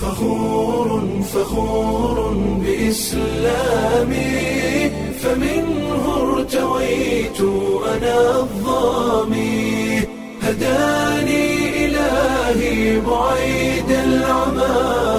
فخور فخور بإسلامي فمنه ارتويت أنا الظامي هداني إلهي بعيد العمى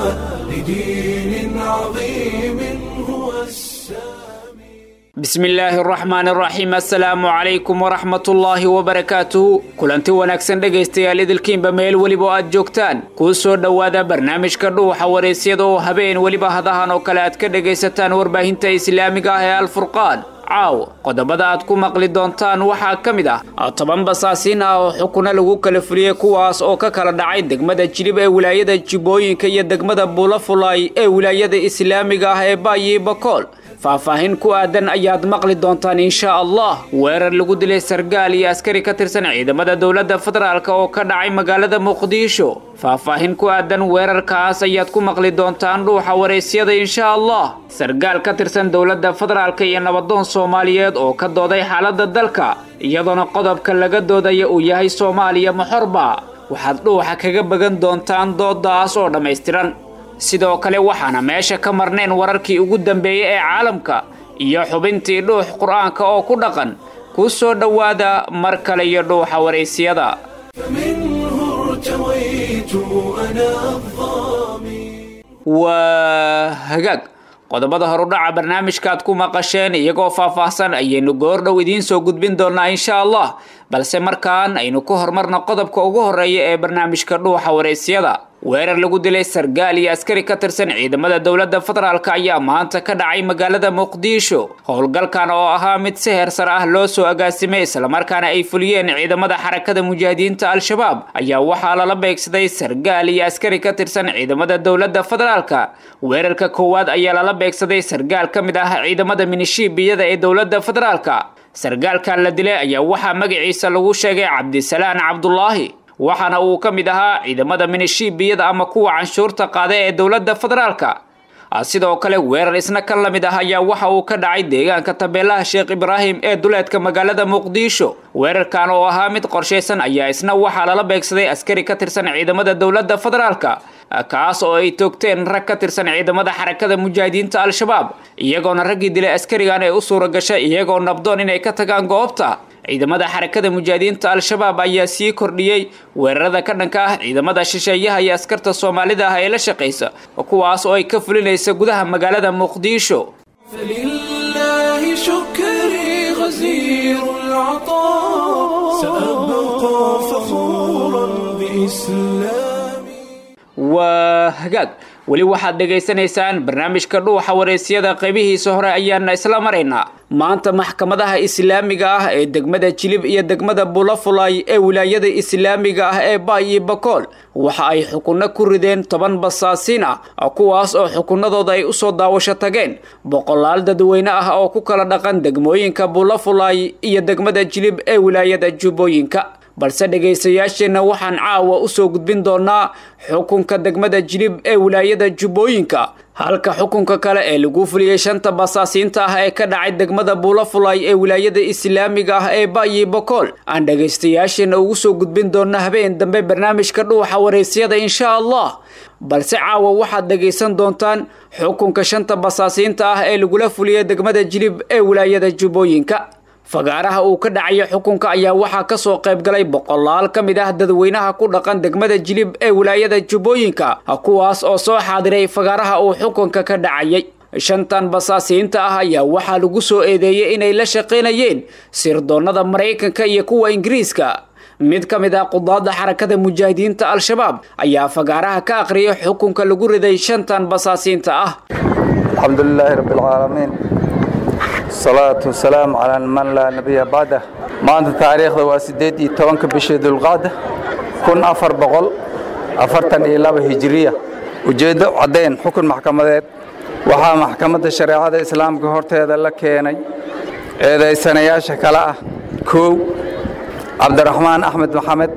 لدين عظيم هو السامي bismi illaahi araxmaan araxiim assalaamu calaykum waraxmatullaahi wabarakaatuhu kulanti wanaagsan dhegaystayaal idilkiinba meel weliba oo aad joogtaan kuu soo dhowaada barnaamijka dhuuxa waraysyada oo habeen weliba hadahan oo kale aad ka dhegaysataan warbaahinta islaamiga ah ee alfurqaan caaw qodobada aad ku maqli doontaan waxaa ka mid ah toban basaasiin ah oo xukuna lagu kala fuliyey kuwaas oo ka kala dhacay degmada jilib ee wilaayada jibbooyinka iyo degmada buulafulay ee wilaayada islaamiga ah ee baayi bakool faahfaahin ku aadan ayaad maqli doontaan insha allah weerar lagu dilay sargaal iyo askari ka tirsan ciidamada dowladda federaalk oo ka dhacay magaalada muqdisho faahfaahin ku aadan weerarkaas ayaad ku maqli doontaan dhuuxa waraysyada insha allah sargaal ka tirsan dowladda federaalk iyo nabadoon soomaaliyeed oo ka dooday xaaladda dalka iyadoona qodobka laga doodaya uu yahay soomaaliya maxorba waxaad dhuuxa kaga bagan doontaan doodaas oo dhammaystiran sidoo kale waxaana meesha ka marnayn wararkii ugu dambeeyey ee caalamka iyo xubintii dhuux qur-aanka oo ku dhaqan ku soo dhowaada mar kale iyo dhuuxa waraysyada فمنه ارتويت أنا الظامي waa hagaag qodobada horudhaca barnaamijkaad ku maqasheen iyagoo faahfaahsan ayaynu goordhow idiin soo gudbin doonaa insha allah balse markaan aynu ku horumarno qodobka ugu horeeya ee barnaamijka dhuuxa waraysyada weerar lagu dilay sargaal iyo askari ka tirsan ciidamada dowladda federaalk ayaa maanta ka dhacay magaalada muqdisho howlgalkan oo ahaa mid si heersar ah loo soo agaasimay islamarkaana ay fuliyeen ciidamada xarakada mujaahidiinta al-shabaab ayaa waxaa lala beegsaday sargaal iyo askari ka tirsan ciidamada dowladda federaalk weerarka koowaad ayaa lala beegsaday sargaal ka mid ah ciidamada minishiibiyada ee dowladda federaalk sargaalkan la dilay ayaa waxaa magaciisa lagu sheegay cabdisalaan cabdulaahi waxaana uu ka mid ahaa ciidamada minishiibiyada ama kuwa canshuurta qaada ee dowladda federaalka sidoo kale weerar isna ka la mid ah ayaa waxa uu ka dhacay deegaanka tabeelaha sheekh ibraahim ee duleedka magaalada muqdisho weerarkan oo ahaa mid qorshaysan ayaa isna waxaa lala beegsaday askari ka tirsan ciidamada dowladda federaalka kaas oo ay toogteen rag ka tirsan ciidamada xarakada mujaahidiinta al-shabaab iyagoona raggii dilay askarigan ee u suura gashay iyagoo nabdoon inay ka tagaan goobta ciidamada xarakada mujaahidiinta al-shabaab ayaa sii kordhiyey weerarada ka dhanka ah ciidamada shisheeyaha iyo askarta soomaalida ah ee la shaqaysa kuwaas oo ay ka fulinaysa gudaha magaalada muqdisho فلله شكري غزير العطاء سأبقى فخورا بإسلامي waa hagaag weli waxaad dhegaysanaysaan barnaamijka dhuuxa waraysyada qaybihiisa hore ayaana isla maraynaa maanta maxkamadaha islaamiga ah ee degmada jilib iyo degmada bulafulay ee wilaayada islaamiga ah ee baay iyo bakool waxa ay xukunno ku rideen toban basaasiin ah kuwaas oo xukunadooda ay usoo daawasho tageen boqolaal dadweyne ah oo ku kala dhaqan degmooyinka bulafulay iyo degmada jilib ee wilaayada jubbooyinka balse dhegaystayaasheenna waxaan caawa usoo gudbin doonaa xukunka degmada jilib ee wilaayada jubbooyinka halka xukunka kale ee lagu fuliyey shanta basaasiinta ah ee ka dhacay degmada buulafulay ee wilaayada islaamiga ah ee baayi bokool aan dhegaystayaasheenna ugu soo gudbin doona habeen dambe barnaamijka dhuuxa waraysyada insha allah balse caawa waxaad dhegaysan doontaan xukunka shanta basaasiinta ah ee lagula fuliyey degmada jilib ee wilaayada jubbooyinka fagaaraha uu ka dhacayo xukunka ayaa waxaa kasoo qayb galay boqolaal ka mid ah dadweynaha ku dhaqan degmada jilib ee wilaayada jubbooyinka kuwaas oo soo xaadiray fagaaraha uu xukunka ka dhacayay shantan basaasiinta ah ayaa waxaa lagu soo eedeeyey inay la shaqaynayeen sirdoonnada maraykanka iyo kuwa ingiriiska mid ka mid ah qudaadda xarakada mujaahidiinta al-shabaab ayaa fagaaraha ka aqriyay xukunka lagu riday shantan basaasiinta ah الحمد لله رب العالمين الصلاة والسلام على من لا نبي بعده maanta taariikhda waa sideed iyo tobanka bishii dulqaada kun afar boqol afartan iyo laba hijiriya ujeeddo caddayn xukun maxkamadeed waxaa maxkamadda shareecada islaamka horteeda la keenay eedaysanayaasha kale ah kow cabdiraxmaan axmed maxamed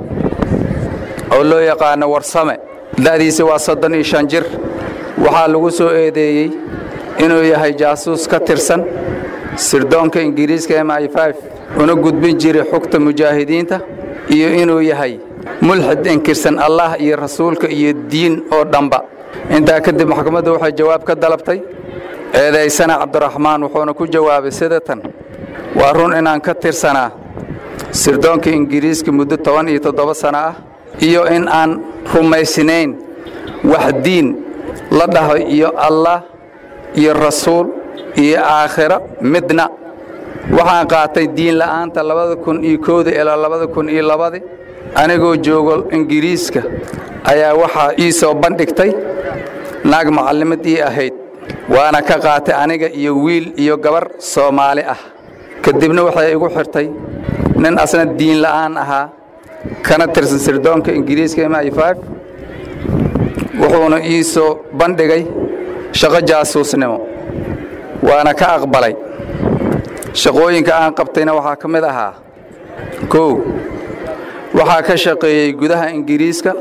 oo loo yaqaano warsame da'diisa waa soddon iyo shan jir waxaa lagu soo eedeeyey inuu yahay jaasuus ka tirsan sirdoonka ingiriiska m i una gudbin jiray xugta mujaahidiinta iyo inuu yahay mulxid inkirsan allah iyo rasuulka iyo diin oo dhanba intaa kadib maxkamaddu waxay jawaab ka dalabtay eedaysana cabdiraxmaan wuxuuna ku jawaabay sida tan waa run inaan ka tirsanaa sirdoonka ingiriiska muddo toban iyo toddoba sano ah iyo in aan rumaysnayn wax diin la dhaho iyo allah iyo rasuul iyo aakhiro midna waxaan qaatay diin la'aanta labada kun iyo kowda ilaa labada kun iyo labadi anigoo joogo ingiriiska ayaa waxaa ii soo bandhigtay naag macallimad ii ahayd waana ka qaatay aniga iyo wiil iyo gabar soomaali ah kadibna waxay igu xirtay nin asna diin la'aan ahaa kana tirsan sirdoonka ingiriiska m i wuxuuna ii soo bandhigay shaqo jaasuusnimo waana ka aqbalay shaqooyinka aan qabtayna waxaa ka mid ahaa kow waxaa ka shaqeeyey gudaha ingiriiska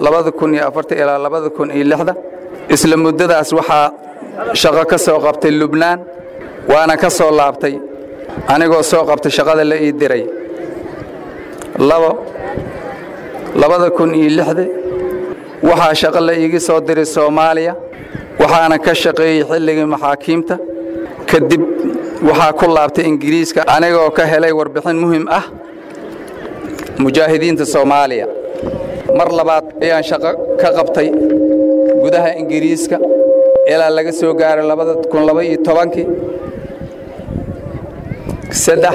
ilaa isla muddadaas waxaa shaqo ka soo qabtay lubnaan waana ka soo laabtay anigoo soo qabtay shaqada la ii diray labo labada kun iyo lixda waxaa shaqo la iigi soo diray soomaaliya waxaana ka shaqeeyey xilligii maxaakiimta kadib waxaa ku laabtay ingiriiska anigoo ka helay warbixin muhim ah mujaahidiinta soomaaliya mar labaad ayaan shaqo ka qabtay gudaha ingiriiska ilaa laga soo gaaray labada kun laba iyo tobankii saddex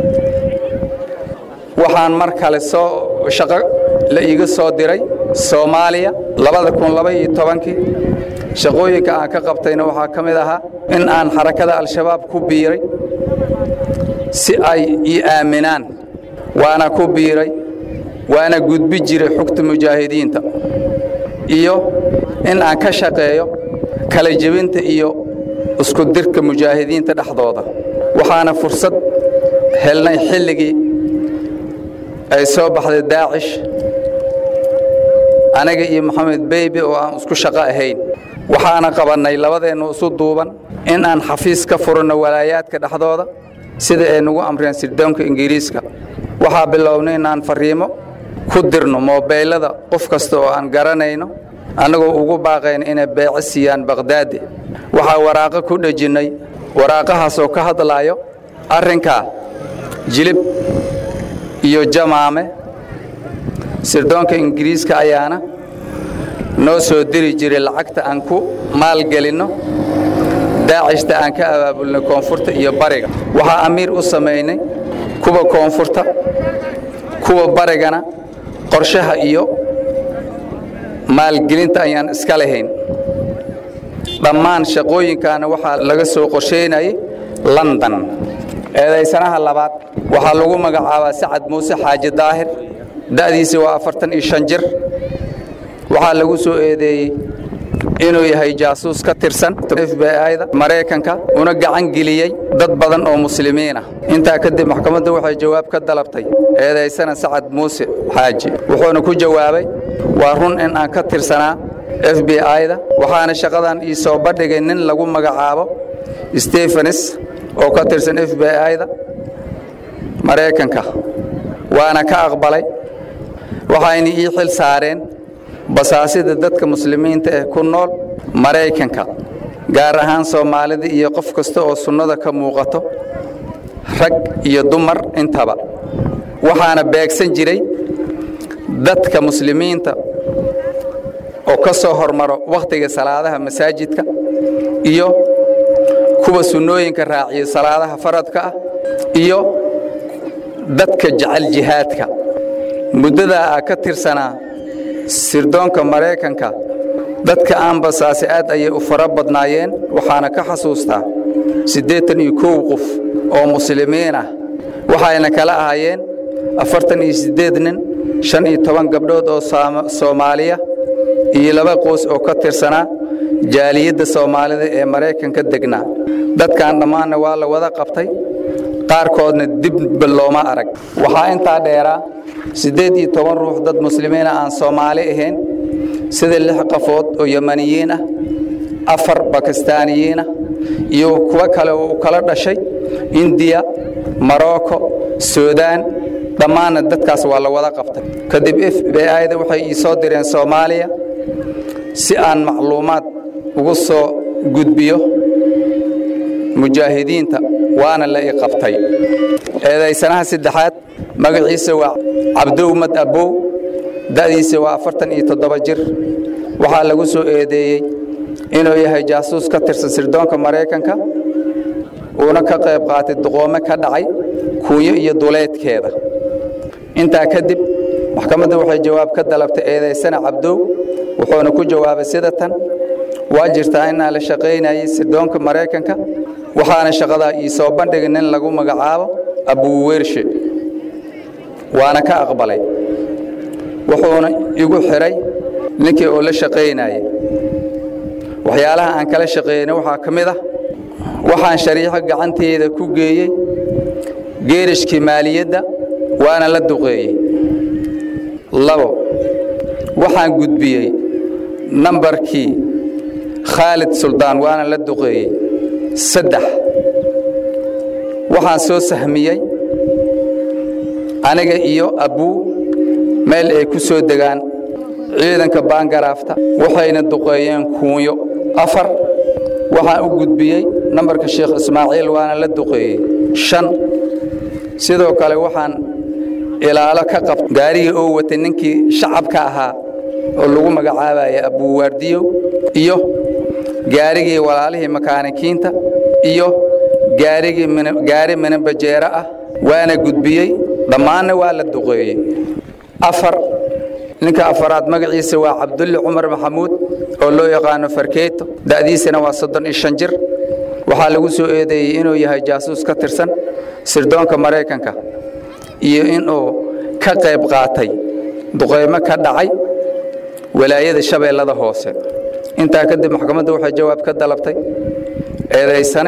waxaan mar kale soo shaqo la iiga soo diray soomaaliya labada kun laba iyo tobankii shaqooyinka aan ka qabtayna waxaa ka mid ahaa in aan xarakada al-shabaab ku biiray si ay ii aaminaan waana ku biiray waana gudbi jiray xugta mujaahidiinta iyo in aan ka shaqeeyo kala jebinta iyo isku dirka mujaahidiinta dhexdooda waxaana fursad helnay xilligii ay soo baxday daacish aniga iyo maxamed beybe oo aan isku shaqo ahayn waxaana qabannay labadeennu isu duuban in aan xafiis ka furanno walaayaadka dhexdooda sida ay nagu amreen sirdoonka ingiriiska waxaa bilownay inaan farriimo ku dirno moobeylada qof kasta oo aan garanayno annagoo ugu baaqayna inay beece siiyaan bakhdaadi waxaa waraaqo ku dhejinnay waraaqahaasoo ka hadlaayo arrinkaa jilib iyo jamaame sirdoonka ingiriiska ayaana noo soo diri jiray lacagta aan ku maalgelinno daacishta aan ka abaabulnay koonfurta iyo bariga waxaa amiir u samaynay kuwa koonfurta kuwa barigana qorshaha iyo maalgelinta ayaan iska lahayn dhammaan shaqooyinkaana waxaa laga soo qorshaynayay london eedaysanaha labaad waxaa lagu magacaabaa sacad muuse xaaji daahir da'diisi waa afartan iyo shan jir waxaa lagu soo eedeeyey inuu yahay jaasuus ka tirsan f b i-da maraykanka una gacan geliyey dad badan oo muslimiin ah intaa kadib maxkamadda waxay jawaab ka dalabtay eedaysana sacad muuse xaaji wuxuuna ku jawaabay waa run in aan ka tirsanaa f b i-da waxaana shaqadan ii soo bandhigay nin lagu magacaabo stefanes oo ka tirsan f b i-da maraykanka waana ka aqbalay waxayna ii xil saareen basaasida dadka muslimiinta eh ku nool maraykanka gaar ahaan soomaalida iyo qof kasta oo sunnada ka muuqato rag iyo dumar intaba waxaana beegsan jiray dadka muslimiinta oo ka soo hormaro wakhtiga salaadaha masaajidka iyo kuwa sunnooyinka raaciyo salaadaha faradka ah iyo dadka jecel jihaadka muddadaa aa ka tirsanaa sirdoonka maraykanka dadka aan basaase aad ayay u fara badnaayeen waxaana ka xasuustaa siddeetan iyo kow qof oo muslimiin ah waxayna kala ahaayeen afartan iyo siddeed nin shan iyo toban gabdhood oo soomaaliya iyo laba qoys oo ka tirsanaa jaaliyadda soomaalida ee maraykanka degnaa dadkan dhammaanna waa la wada qabtay qaarkoodna dibba looma arag waxaa intaa dheeraa siddeed iyo toban ruux dad muslimiina aan soomaali ahayn sida lix qafood oo yemaniyiin ah afar bakistaaniyiin ah iyo kuwo kale oo u kala dhashay indiya marocco suudaan dhammaanna dadkaas waa la wada qabtay kadib f b i-da waxay ii soo direen soomaaliya si aan macluumaad ugu soo gudbiyo mujaahidiinta waana la i qabtay eedaysanaha saddexaad magaciisa waa cabdowmad abbow da'diisa waa afartan iyo toddoba jir waxaa lagu soo eedeeyey inuu yahay jaasuus ka tirsan sirdoonka maraykanka uuna ka qayb qaatay duqoome ka dhacay kuunyo iyo duleedkeeda intaa kadib maxkamaddu waxay jawaab ka dalabtay eedaysana cabdow wuxuuna ku jawaabay sida tan waa jirtaa inaan la shaqaynayay sirdoonka maraykanka waxaana shaqadaa ii soo bandhigay nin lagu magacaabo abuwershe waana ka aqbalay wuxuuna igu xidhay ninkii oo la shaqaynayay waxyaalaha aan kala shaqeynay waxaa ka mid ah waxaan shariixo gacanteeda ku geeyey geerishkii maaliyadda waana la duqeeyey labo waxaan gudbiyey nambarkii khaalid suldaan waana la duqeeyey saddex waxaan soo sahmiyey aniga iyo abbuu meel ay ku soo degaan ciidanka baangaraafta waxayna duqeeyeen kuunyo afar waxaan u gudbiyey nambarka sheekh ismaaciil waana la duqeeyey shan sidoo kale waxaan ilaalo ka qabta gaarigii oo watay ninkii shacabka ahaa oo lagu magacaabaya abuuwaardiyow iyo gaarigii walaalihii makaanikiinta iyo gaarigii gaari minabajeero ah waana gudbiyey dhammaanna waa la duqeeyey afar ninka afaraad magaciisa waa cabdulli cumar maxamuud oo loo yaqaano farkeeto da'diisana waa soddon iyo shan jir waxaa lagu soo eedeeyey inuu yahay jaasuus ka tirsan sirdoonka maraykanka iyo inuu ka qayb qaatay duqeymo ka dhacay walaayada shabeellada hoose intaa kadib maxkamadda waxay jawaab ka dalabtay eedaysane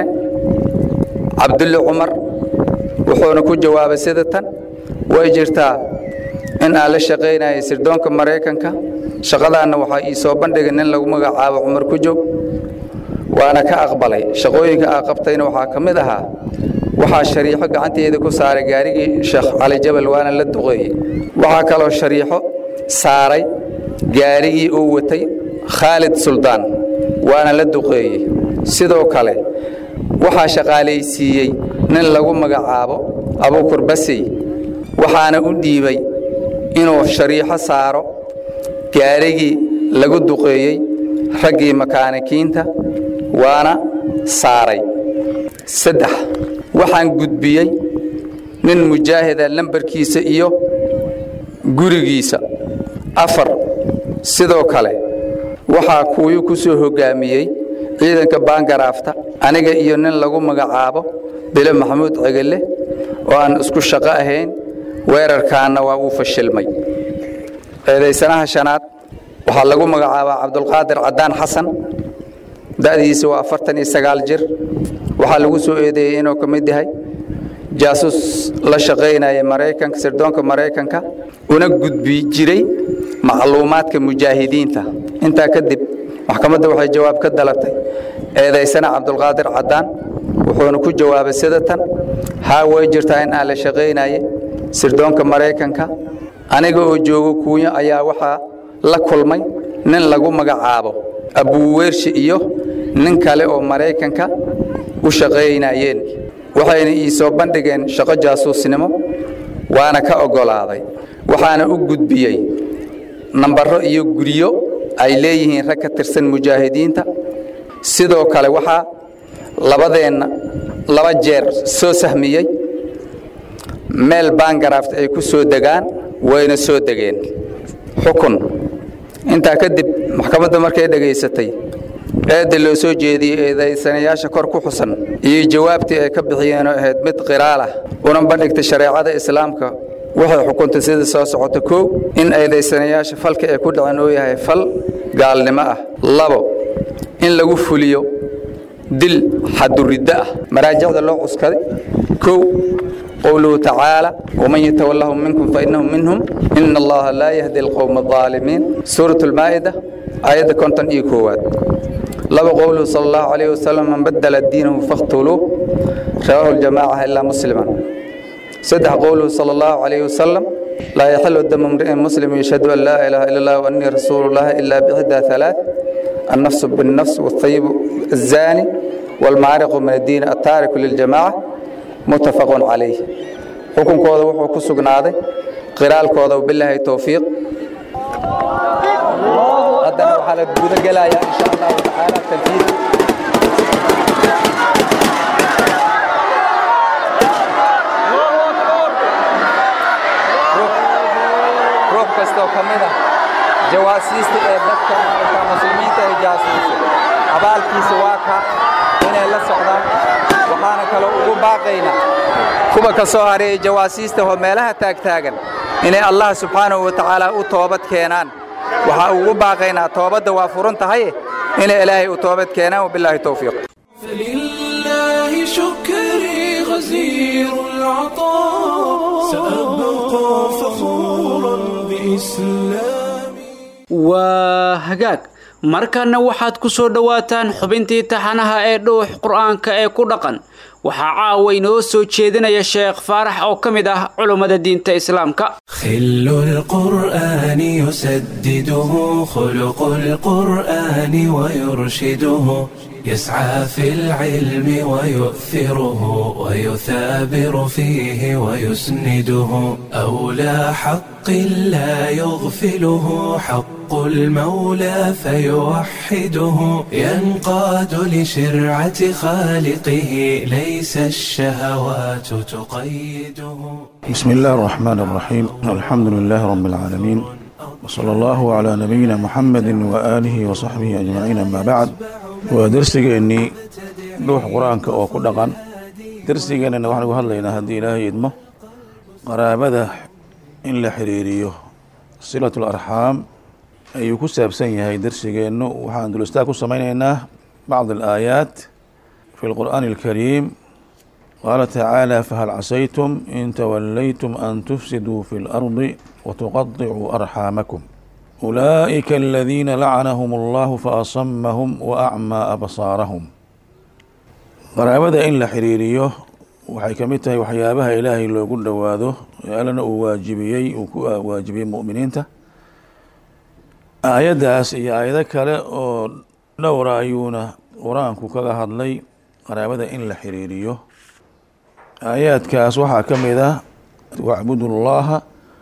cabdulli cumar wuxuuna ku jawaabay sida tan way jirtaa in aan la shaqaynayay sirdoonka maraykanka shaqadaanna waxaa ii soo bandhigay nin lagu magacaabo cumar ku joog waana ka aqbalay shaqooyinka aa qabtayna waxaa ka mid ahaa waxaa shariixo gacanteeda ku saaray gaarigii sheekh cali jabal waana la duqeeyey waxaa kaloo shariixo saaray gaarigii uu watay khaalid suldaan waana la duqeeyey sidoo kale waxaa shaqaalaysiiyey nin lagu magacaabo abuukur basey waxaana u dhiibay inuu shariixo saaro gaarigii lagu duqeeyey raggii makaanikiinta waana saaray saddex waxaan gudbiyey nin mujaahida lambarkiisa iyo gurigiisa afar sidoo kale waxaa kuwii ku soo hoggaamiyey ciidanka baangaraafta aniga iyo nin lagu magacaabo bilo maxamuud cegelle oo aan isku shaqo ahayn weerarkaanna waa uu fashilmay eedaysanaha shanaad waxaa lagu magacaabaa cabdulqaadir caddaan xasan da'diisa waa afartan iyo sagaal jir waxaa lagu soo eedeeyey inuu ka mid yahay jaasuus la shaqaynaya maraykanka sirdoonka maraykanka una gudbi jiray macluumaadka mujaahidiinta intaa kadib maxkamadda waxay jawaab ka dalabtay eedaysana cabdulqaadir caddaan wuxuuna ku jawaabay sida tan haa way jirtaa in aan la shaqaynaye sirdoonka maraykanka aniga oo joogo kuunyo ayaa waxaa la kulmay nin lagu magacaabo abuuweershi iyo nin kale oo maraykanka u shaqaynayeen waxayna ii soo bandhigeen shaqo jaasuusnimo waana ka oggolaaday waxaana u gudbiyey nambarro iyo guryo ay leeyihiin rag ka tirsan mujaahidiinta sidoo kale waxaa labadeenna laba jeer soo sahmiyey meel baangaraft ay ku soo degaan wayna soo degeen xukun intaa kadib maxkamadda markay dhegaysatay eedda loo soo jeediyey eedaysanayaasha kor ku xusan iyo jawaabtii ay ka bixiyeen oo ahayd mid qiraal ah una bandhigtay shareecada islaamka waxay xukuntay sida soo socota kow in eedaysanayaasha falka ay ku dhaceen uu yahay fal gaalnimo ah labo in lagu fuliyo dil xaduriddo ah maraajicda loo cuskaday kow qowluhu tacaala waman yatawallahum minkum fainahum minhum ina allaha laa yahdi alqowma alظaalimiin suurat lmaa'ida aayadda konton iyo koowaad laba qowluhu sala allahu calayh wasalam man badala diinahu fakhtuluuh rawaahu ljamaaca ilaa musliman saddex qowluhu sala allahu calayh wasalam laa yaxilu damu mri'in muslim yashhadu an laa ilaaha ila allah waannii rasuulu llahi ilaa bixdaa halaath النفس بالنفس والطيب الزاني والمعرق من الدين التارك للجماعة متفق عليه حكم كودا وحو كسقناده قرال كودا وبالله التوفيق هذا حالة جودة قلايا إن شاء الله تعالى تنفيذ روح كستو كمدا jawaasiista ee dadka maaragta muslimiinta ay jaasuuso abaalkiisa waa ka inay la socdaan waxaana kaloo ugu baaqaynaa kuwa ka soo hareeyay jawaasiista oo meelaha taagtaagan inay allah subxaanahu wa tacaala u toobad keenaan waxaa ugu baaqaynaa toobadda waa furan tahay inay ilaahay u toobad keenaan wabilaahi towfiiq فلله شكري غزير العطاء سأبقى فخورا بإسلامي waa hagaag markanna waxaad ku soo dhowaataan xubintii taxanaha ee dhuux qur-aanka ee ku dhaqan waxaa caawa inoo soo jeedinaya sheekh faarax oo ka mid ah culummada diinta islaamka خل القرآن يسدده خلق القرآن ويرشده يسعى في العلم ويؤثره ويثابر فيه ويسنده أولى حق لا يغفله حق المولى فيوحده ينقاد لشرعة خالقه ليس الشهوات تقيده بسم الله الرحمن الرحيم الحمد لله رب العالمين وصلى الله على نبينا محمد وآله وصحبه أجمعين أما بعد ودرسيgeennii dhuux qur-aanka oo ku dhaqan darsigeennana waxaan uga hadlaynaa haddii ilaahay idmo qaraabada in la xiriiriyo silatu larxaam ayuu ku saabsan yahay darsigeennu waxaan dulistaag ku samaynaynaa bacd alaayaat fi lqur'aani alkariim qaala tacaala fahal casaytum in tawallaytum an tufsiduu fi اlardi watuqaطicuu arxaamakum أولئك الذين لعنهم الله فأصمهم وأعمى أبصارهم qaraabada in la xiriiriyo waxay ka mid tahay waxyaabaha ilaahay loogu dhowaado ee allana uu waajibiyey uu ku waajibiyey mu'miniinta aayaddaas iyo aayado kale oo dhowra ayuuna qur-aanku kaga hadlay qaraabada in la xiriiriyo aayaadkaas waxaa ka mid ah wacbudu llaha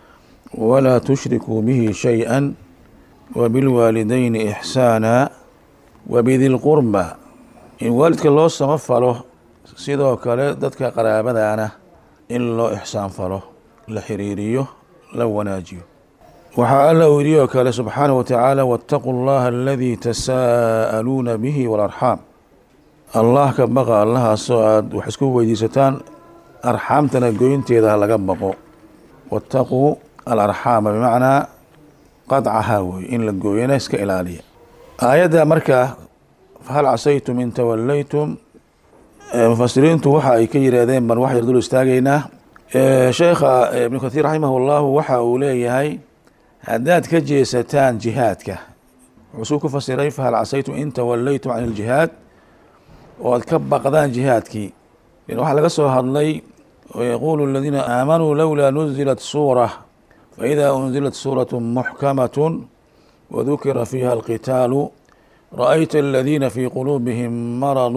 walaa tushrikuu bihi shay-a wabilwaalidayni ixsaana wabidi lqurba in waalidka loo samafalo sidoo kale dadka qaraabadana in loo ixsaan falo la xiriiriyo la wanaajiyo waxaa alla uu yidhi oo kale subxaanaه wa tacaala waاtaquu اllaha aladii tasaa'aluuna bihi walarxaam allah ka baqa allahaasoo aada wax isku weydiisataan arxaamtana goynteeda ha laga baqo waاtaquu alarxaama bimacnaa qadcahaa wey in la gooyana iska ilaaliya aayadda marka fahal casaytum in tawallaytum mufasiriintu waxa ay ka yiraahdeen baan wax yar dul istaagaynaa sheekha ibnu kathiir raximah llahu waxa uu leeyahay haddaad ka jeesataan jihaadka wuxuu ku fasiray fahal casaytum in tawallaytum can iljihaad oo aad ka baqdaan jihaadkii waxaa laga soo hadlay ويقول الذين آمنوا لولا نزلت سورة فإذا أنزلت سورة محكمة وذكر فيها القتال رأيت الذين في قلوبهم مرض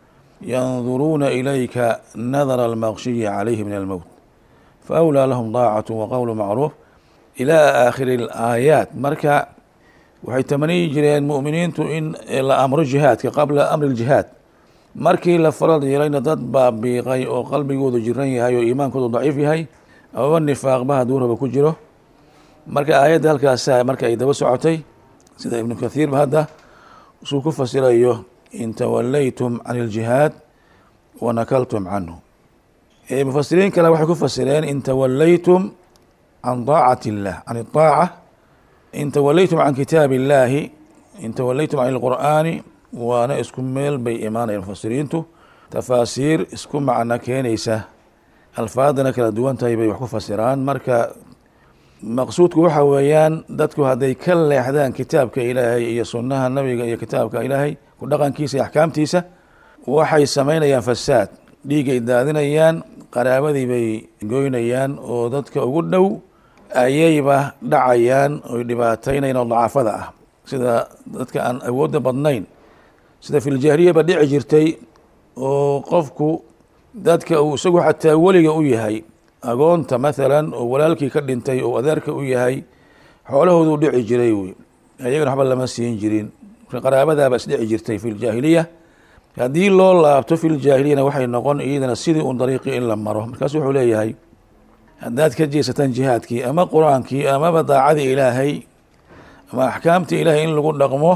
ينظرون إليك نظر المغشي عليه من الموت فأولى لهم ضاعة وقول معروف إلى آخر الآيات مركا waxay tamaniyi jireen mu'miniintu in la amro jihaadka qabla amri ljihaad markii la farad yeelayna dad baa biiqay oo qalbigoodu jiran yahay oo iimaankoodu daciif yahay amaba nifaaqba hadduu raba ku jiro marka aayadda halkaasa marka ay daba socotay sida ibnu kathiirba hadda suu ku fasirayo in tawallaytum can iljihaad wanakaltum canhu mufasiriin kale waxay ku fasireen in tawallaytum can daacati illah can idaaca in tawallaytum can kitaabi illaahi in tawallaytum can ilqur'aani waana isku meel bay imaanayaan mufasiriintu tafaasiir isku macno keenaysa alfaadana kala duwan tahay bay wax ku fasiraan marka maqsuudku waxa weeyaan dadku hadday ka leexdaan kitaabka ilaahay iyo sunnaha nabiga iyo kitaabka ilaahay ku dhaqankiisa iyo axkaamtiisa waxay samaynayaan fasaad dhiigay daadinayaan qaraabadii bay goynayaan oo dadka ugu dhow ayayba dhacayaan oy dhibaataynayaan oo dacaafada ah sida dadka aan awoodda badnayn sida filjaahiliyaba dhici jirtay oo qofku dadka uu isagu xataa weliga u yahay agoonta maalan oo walaalkii ka dhintay oo adeerka u yahay xoolahooduu dhici jiray wey ayagana waxba lama siin jirin qaraabadaaba isdhici jirtay fi ljaahiliya haddii loo laabto fi ljaahiliyana waxay noqon iyadana sidii un dariiqii in la maro markaasu wuxuu leeyahay haddaad ka jeesataan jihaadkii ama qur-aankii amaba daacadii ilaahay ama axkaamtii ilaahay in lagu dhaqmo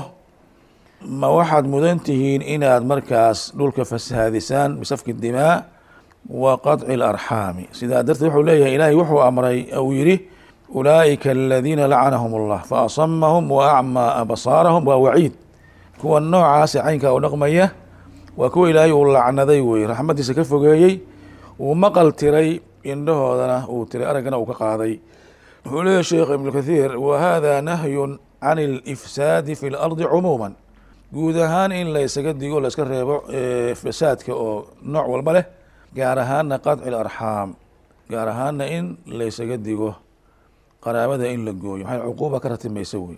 ma waxaad mudan tihiin inaad markaas dhulka fasahaadisaan bisafki dimaa wa qaطci اlarxaami sidaa darteed wuxuu leeyahay ilaahay wuxuu amray uu yihi ulaa'ika aladiina lacanahum اllah faasamahum wa acmaa absaarahum waa waciid kuwa noocaasa caynkaa u dhaqmaya waa kuwa ilaahay uu lacnaday wey raxmadiisa ka fogeeyey uu maqal tiray indhahoodana uu tiray araggana uu ka qaaday wuxuu leeyahy sheekh ibnu kathiir wa hada nahyun can اlifsaadi fi اlardi cumuuma guud ahaan in la ysaga digo la iska reebo fasaadka oo nooc walba leh gaar ahaana qaطci اlarxaam gaar ahaana in la ysaga digo qaraabada in la gooyo waxay cuquuba ka ratimaysa wey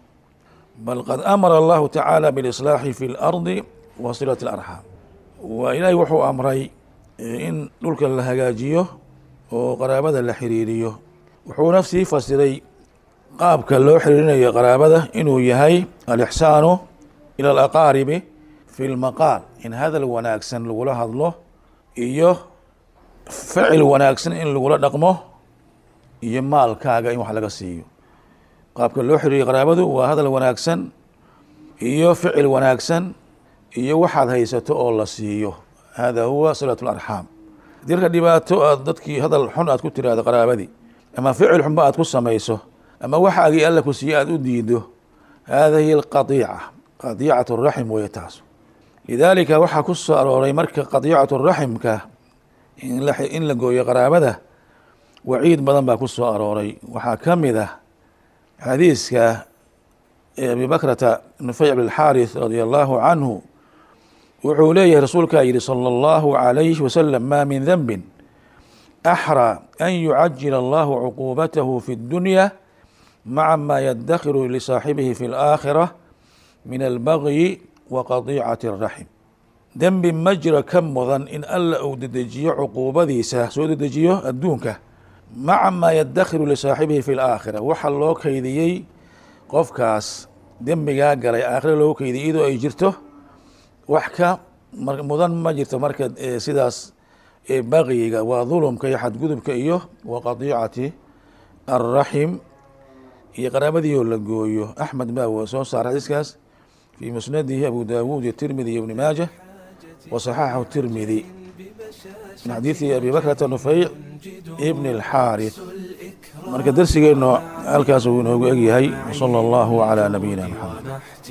bal qad amara allahu tacaala biاlislaaxi fi اlardi wa silat اlarxaam waa ilaahay wuxuu amray in dhulka la hagaajiyo oo qaraabada la xiriiriyo wuxuuna sii fasiray qaabka loo xiriirinayo qaraabada inuu yahay alixsaanu ilى alaqaaribi fi lmaqaal in hadal wanaagsan lagula hadlo iyo ficil wanaagsan in lagula dhaqmo iyo maalkaaga in wax laga siiyo qaabka loo xiriiriyo qaraabadu waa hadal wanaagsan iyo ficil wanaagsan iyo waxaad haysato oo la siiyo hada huwa silaة اlarxaam haddii marka dhibaato aad dadkii hadal xun aad ku tiraahdo qaraabadii ama ficil xunba aad ku samayso ama waxaagii alla ku siiye aad u diido hada hiy اqaطiica qadiicat raxim weeye taas lidaalika waxaa ku soo arooray marka qadiicat raximka in la gooyo qaraabada waciid badan baa ku soo arooray waxaa ka mid ah xadiiska abi bakrata nufey bnxaarith radia allahu canhu wuxuu leeyahay rasuulkaa yihi salى اllahu عalayhi wasalam ma min denbi axrى an yucajil allahu cuquubatahu fi اdunya maca ma yadakhiru lisaaxibihi fi اlآakhirة min albagyi wa qadiicati اraxim dembi ma jiro ka mudan in alla uu dedejiyo cuquubadiisa soo dedejiyo adduunka maca maa yadakhiru lisaaxibihi fi laakhira waxa loo keydiyey qofkaas dembigaa galay aakhira loogu keydiyay iyadoo ay jirto wax ka mudan ma jirto marka sidaas bagyiga waa dulumka iyo xadgudubka iyo wa qadiicati alraxim iyo qaraabadiioo la gooyo axmed baa soo saara xadiiskaas في مسنده أبو داود الترمذي وابن ماجه وصححه الترمذي من حديث أبي بكرة نفيع ابن الحارث marka darsigeenu halkaas uu inoogu egyahay وصلى الله على نبينا محمد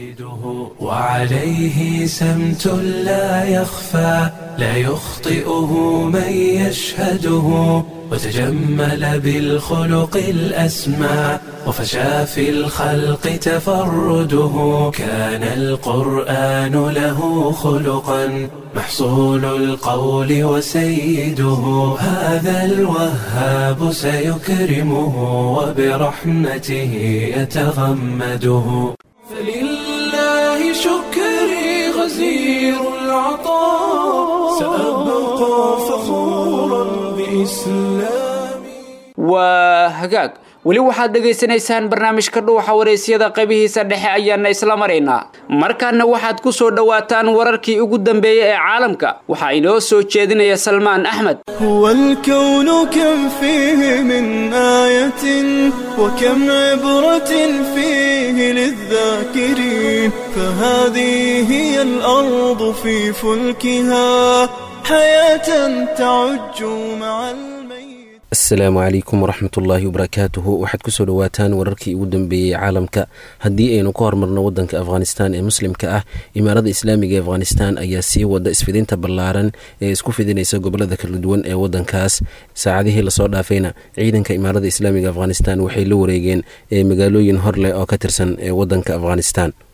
وعليه سمت لا يخفى لا يخطئه من يشهده وتجمل بالخلق الأسمى وفشى في الخلق تفرده كان القرآن له خلقا محصول القول وسيده هذا الوهاب سيكرمه وبرحمته يتغمده فلله شكري غزير العطاء سأبقى فخورا بإسلامي waa hagaag weli waxaad dhegaysanaysaan barnaamijka dhuuxa waraysyada qaybihiisa dhexe ayaana isla maraynaa markaana waxaad ku soo dhowaataan wararkii ugu dambeeyey ee caalamka waxaa inoo soo jeedinaya salmaan axmed هو الكون كم فيه من آية وكم عبرة فيه للذاكرين فهذه هي الأرض في فلكها حياة تعج مع الميت asalaamu calaykum waraxmat ullaahi wabarakaatuhu waxaad kusoo dhowaataan wararkii ugu dambeeyey caalamka haddii aynu ka hormarno wadanka afghanistan ee muslimka ah imaarada islaamiga ee afghanistan ayaa sii wada isfidinta ballaaran ee isku fidinaysa gobolada kala duwan ee wadankaas saacadihii lasoo dhaafayna ciidanka imaarada islaamiga afghanistan waxay la wareegeen ee magaalooyin horleh oo ka tirsan ee wadanka afghanistan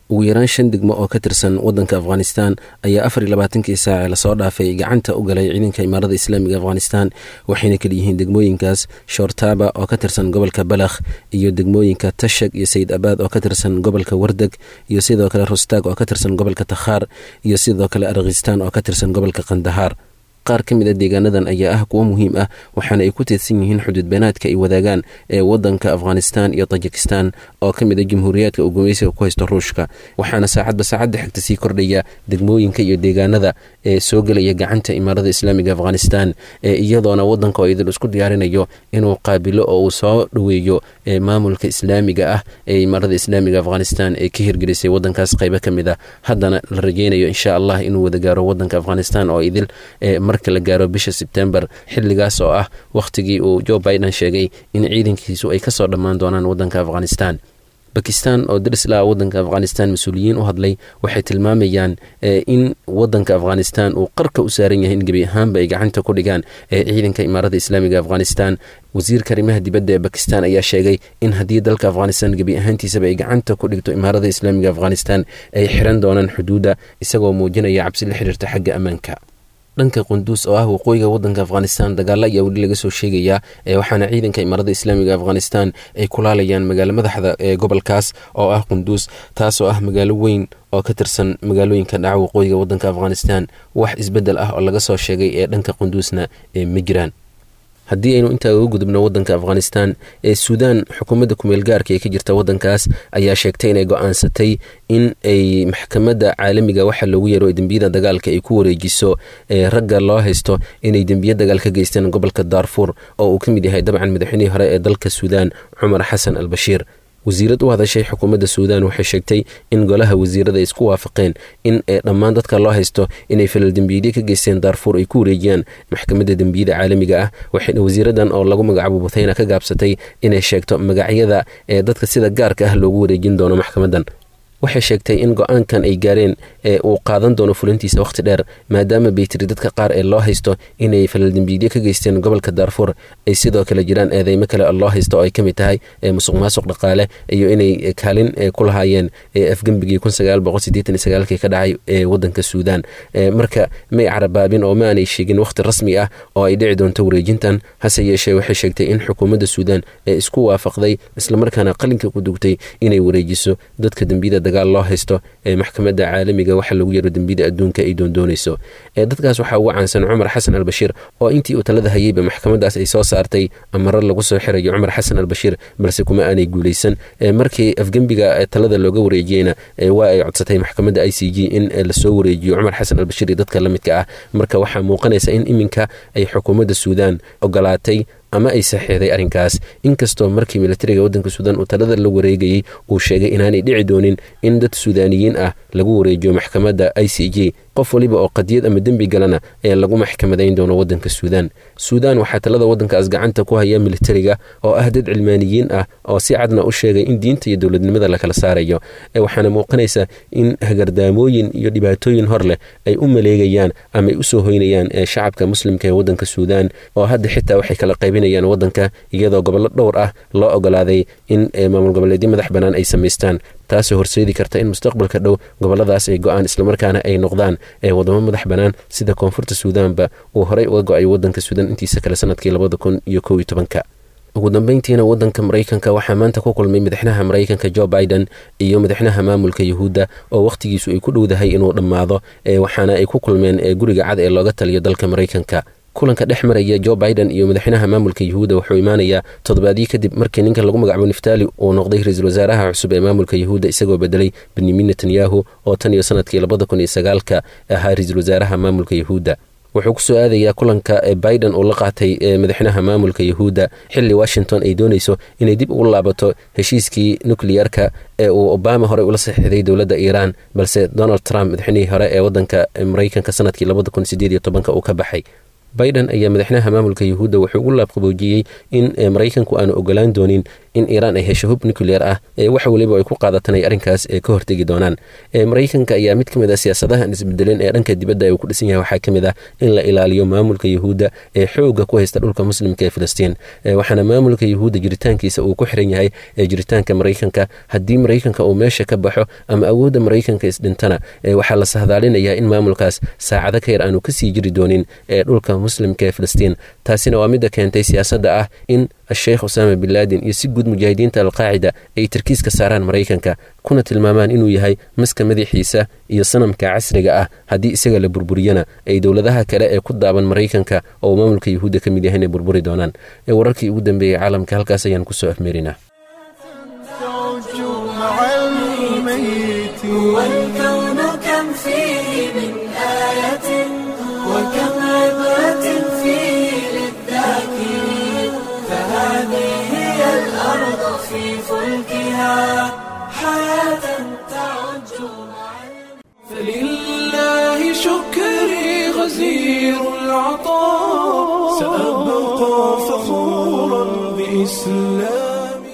ugu yaraan shan degmo oo ka tirsan wadanka afghanistan ayaa afar iyo labaatankii saace lasoo dhaafay gacanta u galay ciidanka imaarada islaamiga afghanistan waxayna kala yihiin degmooyinkaas shoortaaba oo ka tirsan gobolka balakh iyo degmooyinka tashag iyo sayid abaad oo ka tirsan gobolka wardeg iyo sidoo kale rustaag oo ka tirsan gobolka takhaar iyo sidoo kale arkhistaan oo ka tirsan gobolka kandahaar qaar ka mid a deegaanadan ayaa ah kuwo muhiim ah waxaana ay ku teedsan yihiin xuduud beenaadka ay wadaagaan ee wadanka afghanistan iyo tajikistan oo ka mid a jamhuuriyaadka uu gumaysiga ku haysto ruushka waxaana saacadba saacadda xigta sii kordhaya degmooyinka iyo deegaanada ee soo gelaya gacanta imaarada islaamiga afghanistan ee iyadoona wadanka oo idil isku diyaarinayo inuu qaabilo oo uu soo dhoweeyo maamulka islaamiga ah ee imaarada islaamiga afghanistan ee ka hirgelisay wadankaas qaybo ka mid a haddana la rajeynayo insha allah inuu wada gaaro wadanka afghanistan oo idil marka la gaaro bisha sebtembar xilligaas oo ah wakhtigii uu joe biden sheegay in ciidankiisu ay kasoo dhammaan doonaan wadanka afghanistan bakistan oo darisla wadanka afghanistan mas-uuliyiin u hadlay waxay tilmaamayaan in wadanka afghanistan uu qarka u saaran yahay in gebi ahaanba ay gacanta ku dhigaan ee ciidanka imaarada islaamiga afghanistan wasiirka arrimaha dibadda ee bakistan ayaa sheegay in haddii dalka afghanistan gebi ahaantiisaba ay gacanta ku dhigto imaarada islaamiga afghanistan ay xiran doonaan xuduudda isagoo muujinaya cabsi la xiriirta xagga ammaanka dhanka qunduus oo ah waqooyiga wadanka afghanistan dagaalo ayaa weli laga soo sheegayaa waxaana ciidanka imaarada islaamiga afghanistan ay kulaalayaan magaalo madaxda ee gobolkaas oo ah qunduus taasoo ah magaalo weyn oo ka tirsan magaalooyinka dhaca waqooyiga wadanka afghanistan wax isbedel ah oo laga soo sheegay ee dhanka qunduusna ee ma jiraan haddii aynu intaa uga gudubno wadanka afghanistan ee suudaan xukuumadda kumeel gaarka ee ka jirta wadankaas ayaa sheegtay inay go-aansatay in ay maxkamadda caalamiga waxa loogu yeero dembiyada dagaalka ay ku wareejiso ee ragga loo haysto inay dembiya dagaal ka geysteen gobolka daarfuur oo uu ka mid yahay dabcan madaxweynihii hore ee dalka suudaan cumar xasan al bashiir wasiirad u hadashay xukuumadda suudaan waxay sheegtay in golaha wasiirada ay isku waafaqeen in dhammaan dadka loo haysto inay falal dembiyeedyo ka geysteen daarfuur ay ku wareejiyaan maxkamadda dembiyada caalamiga ah waxayna wasiiradan oo lagu magacaabo buthayna ka gaabsatay inay sheegto magacyada ee dadka sida gaarka ah loogu wareejin doono maxkamadan waxay sheegtay in go-aankan ay gaareen ee uu qaadan doono fulintiisa wakhti dheer maadaama bay tiri dadka qaar ee loo haysto inay falaldembiidyo ka geysteen gobolka daarfuur ay sidoo kale jiraan eedeymo kale oo loo haysto oo ay ka mid tahay musuq maasuq dhaqaale iyo inay kaalin ku lahaayeen afgembigii kii ka dhacay ee wadanka suudaan marka may carabaabin oo ma aanay sheegin wakhti rasmi ah oo ay dhici doonto wareejintan hase yeeshee waxay sheegtay in xukuumadda suudaan ee isku waafaqday islamarkaana qalinka ku dugtay inay wareejiso dadka dembiyada dagaal loo haysto ee maxkamadda caalamiga waxa lagu yaro dembiyada adduunka ay doondoonayso dadkaas waxaa ugu caansan cumar xasan albashiir oo intii uu talada hayeyba maxkamadaas ay soo saartay amaro lagu soo xirayo cumar xasan albashiir balse kuma aanay guulaysan markii afgembiga talada looga wareejiyeyna waa ay codsatay maxkamadda i c g in lasoo wareejiyo cumar xasan albashiir iyo dadka la midka ah marka waxaa muuqanaysa in iminka ay xukuumadda suudaan ogolaatay ama ay saxiixday arrinkaas inkastoo markii militariga waddanka suudaan uu talada la wareegayey uu sheegay inaanay dhici doonin in dad suudaaniyiin ah lagu wareejiyo maxkamadda i c g qof waliba oo qadiyad ama dembi galana ee lagu maxkamadayn doono waddanka suudaan suudaan waxaa talada waddankaas gacanta ku haya militariga oo ah dad cilmaaniyiin ah oo si cadna u sheegay in diinta iyo dowladnimada lakala saarayo waxaana muuqanaysa in hagardaamooyin iyo dhibaatooyin hor leh ay u maleegayaan ama ay usoo hoynayaan shacabka muslimka ee waddanka suudaan oo hadda xitaa waxay kala qaybinayaan waddanka iyadoo gobollo dhowr ah loo ogolaaday in maamul goboleedyo madax bannaan ay samaystaan taasoo horseedi karta in mustaqbalka dhow goboladaas ay go-aan islamarkaana ay noqdaan ee wadamo madax bannaan sida koonfurta suudaanba uu horey uga go-ay waddanka suudaan intiisa kale sanadkii labada kun iyo kow iyo tobanka ugu dambeyntiina waddanka maraykanka waxaa maanta ku kulmay madaxnaha maraykanka jo biden iyo madaxnaha maamulka yuhuudda oo wakhtigiisu ay ku dhowdahay inuu dhammaado waxaana ay ku kulmeen guriga cad ee looga taliyo dalka maraykanka kulanka dhex maraya jo biden iyo madaxweynaha maamulka yuhuudda wuxuu imaanayaa toddobaadyo kadib markii ninkan lagu magacaabo niftaali uu noqday ra-iisul wasaaraha cusub ee maamulka yuhuudda isagoo bedelay benyamin netanyahu oo tan iyo sanadkii labada kun iyo sagaalka ahaa ra-iisul wasaaraha maamulka yuhuudda wuxuu ku soo aadayaa kulanka biden uu la qaatay madaxweynaha maamulka yuhuudda xilli washington ay doonayso inay dib ugu laabato heshiiskii nukliyarka ee uu obama horey ula saxiixday dowladda iiraan balse donald trump madaxweynihii hore ee waddanka maraykanka sanadkii labada kun sideed iyo tobanka uu ka baxay biden ayaa madaxweynaha maamulka yuhuudda wuxuu ugu laabqaboojiyey in maraykanku aanu ogolaan doonin in iiraan ay hesho hub nucleer ah ee wax weliba ay ku qaadatan ay arrinkaas ka hortegi doonaan maraykanka ayaa mid ka mid ah siyaasadahan isbedelin ee dhanka dibadda uu ku dhisan yahay waxaa ka mid ah in la ilaaliyo maamulka yuhuudda ee xooga ku haysta dhulka muslimka ee filistiin waxaana maamulka yuhuudda jiritaankiisa uu ku xiran yahay jiritaanka maraykanka haddii maraykanka uu meesha ka baxo ama awoodda maraykanka isdhintana waxaa la sahdaalinayaa in maamulkaas saacado ka yar aanu kasii jiri doonin ee dhulka muslimka ee filistiin taasina waa midda keentay siyaasadda ah in sheekh usaama bin laadin iyo si guud mujaahidiinta alqaacida ay tarkiiska saaraan maraykanka kuna tilmaamaan inuu yahay maska madaxiisa iyo sanamka casriga ah haddii isaga la burburiyana ay dowladaha kale ee ku daaban maraykanka oo maamulka yuhuudda ka mid yahay inay burburi doonaan ee wararkii ugu dambeeyey caalamka halkaas ayaan kusoo afmeerinaa والكون كم فيه من آية وكم عبرة فيه للذاكرين فهذه هي الأرض في فلكها حياة تعج مع فلله شكري غزير العطاء سأبقى فخورا بإسلامي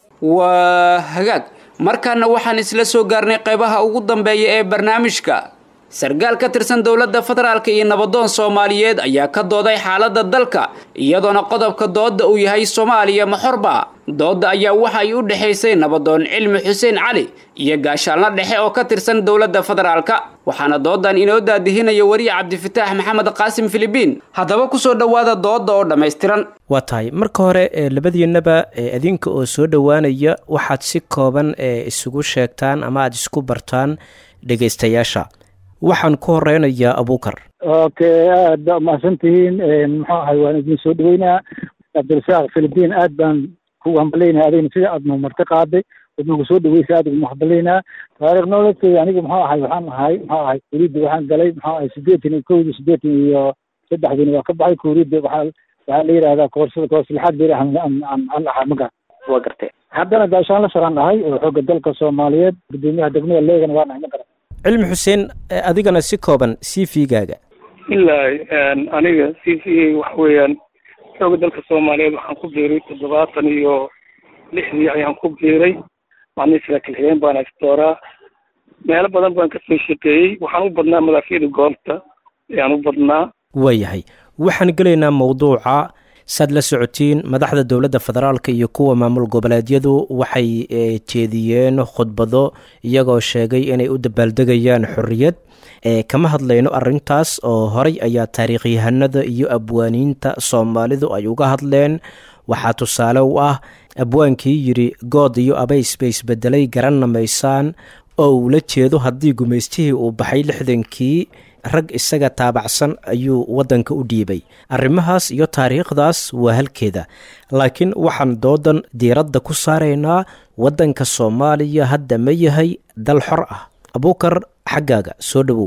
waa hagaag markaana waxaan isla soo gaarnay qaybaha ugu dambeeya ee barnaamijka sargaal ka tirsan dowladda federaalk iyo nabadoon soomaaliyeed ayaa ka dooday xaaladda dalka iyadoona qodobka doodda uu yahay soomaaliya maxorba doodda ayaa waxa ay u dhexaysay nabadoon cilmi xuseen cali iyo gaashaalna dhexe oo ka tirsan dowladda federaalka waxaana doodan inoo daadihinaya weriye cabdifataax maxamed qaasim filibiin haddaba kusoo dhowaada doodda oo dhammaystiran waa tahay marka hore labadiinaba adinka oo soo dhowaanaya waxaad si kooban isugu sheegtaan ama aada isku bartaan dhegaystayaasha waxaan ku horeynayaa abuukar okay aad baa umahadsantihiin muxuu ahay waan idin soo dhaweynaa cabdirasaaq philibiin aad baan kugu hambaleynaha adigna sida aad numarti qaaday ood nagu soo dhaweysa aad ugu hambaleynaha taariikh nolodkeyga aniga muxuu ahay waxaan ahay muxuu ahay kuuriyadda waxaan galay muxuu ahay siddeetan iyo kowdii siddeetan iyo saddexdiina waa ka baxay kuuriyadda waxaa waxaa la yidhahdaa koorsada kooslixaad la yidhaha aan ahaa maga waa gartay haddana gaashaan la saraan ahay oo xoogga dalka soomaaliyeed gudoomiyaha degmada leegana waa nahay ma garan cilmi xuseen adigana si kooban c v gaaga ilaahi aniga c v waxa weeyaan xooga dalka soomaaliyeed waxaan ku biiray toddobaatan iyo lixdii ayaan ku biiray macnihii saraakiil xigeen baan astooraa meelo badan baan kasoo shaqeeyey waxaan u badnaa madaafyada goobta ayaan u badnaa waayahay waxaan gelaynaa mawduuca saad la socotiin madaxda dowladda federaalk iyo kuwa maamul goboleedyadu waxay jeediyeen khudbado iyagoo sheegay inay u dabaaldegayaan xorriyad kama hadlayno arintaas oo horay ayaa taariikhyahanada iyo abwaaniinta soomaalidu ay uga hadleen waxaa tusaale u ah abwaankii yidhi good iyo abays bay isbedelay garanna maysaan oo uu la jeedo haddii gumaystihii uu baxay lixdankii rag isaga taabacsan ayuu waddanka u dhiibay arrimahaas iyo taariikhdaas waa halkeeda laakiin waxaan doodan diiradda ku saaraynaa waddanka soomaaliya hadda ma yahay dal xor ah abuukar xaggaaga soo dhowow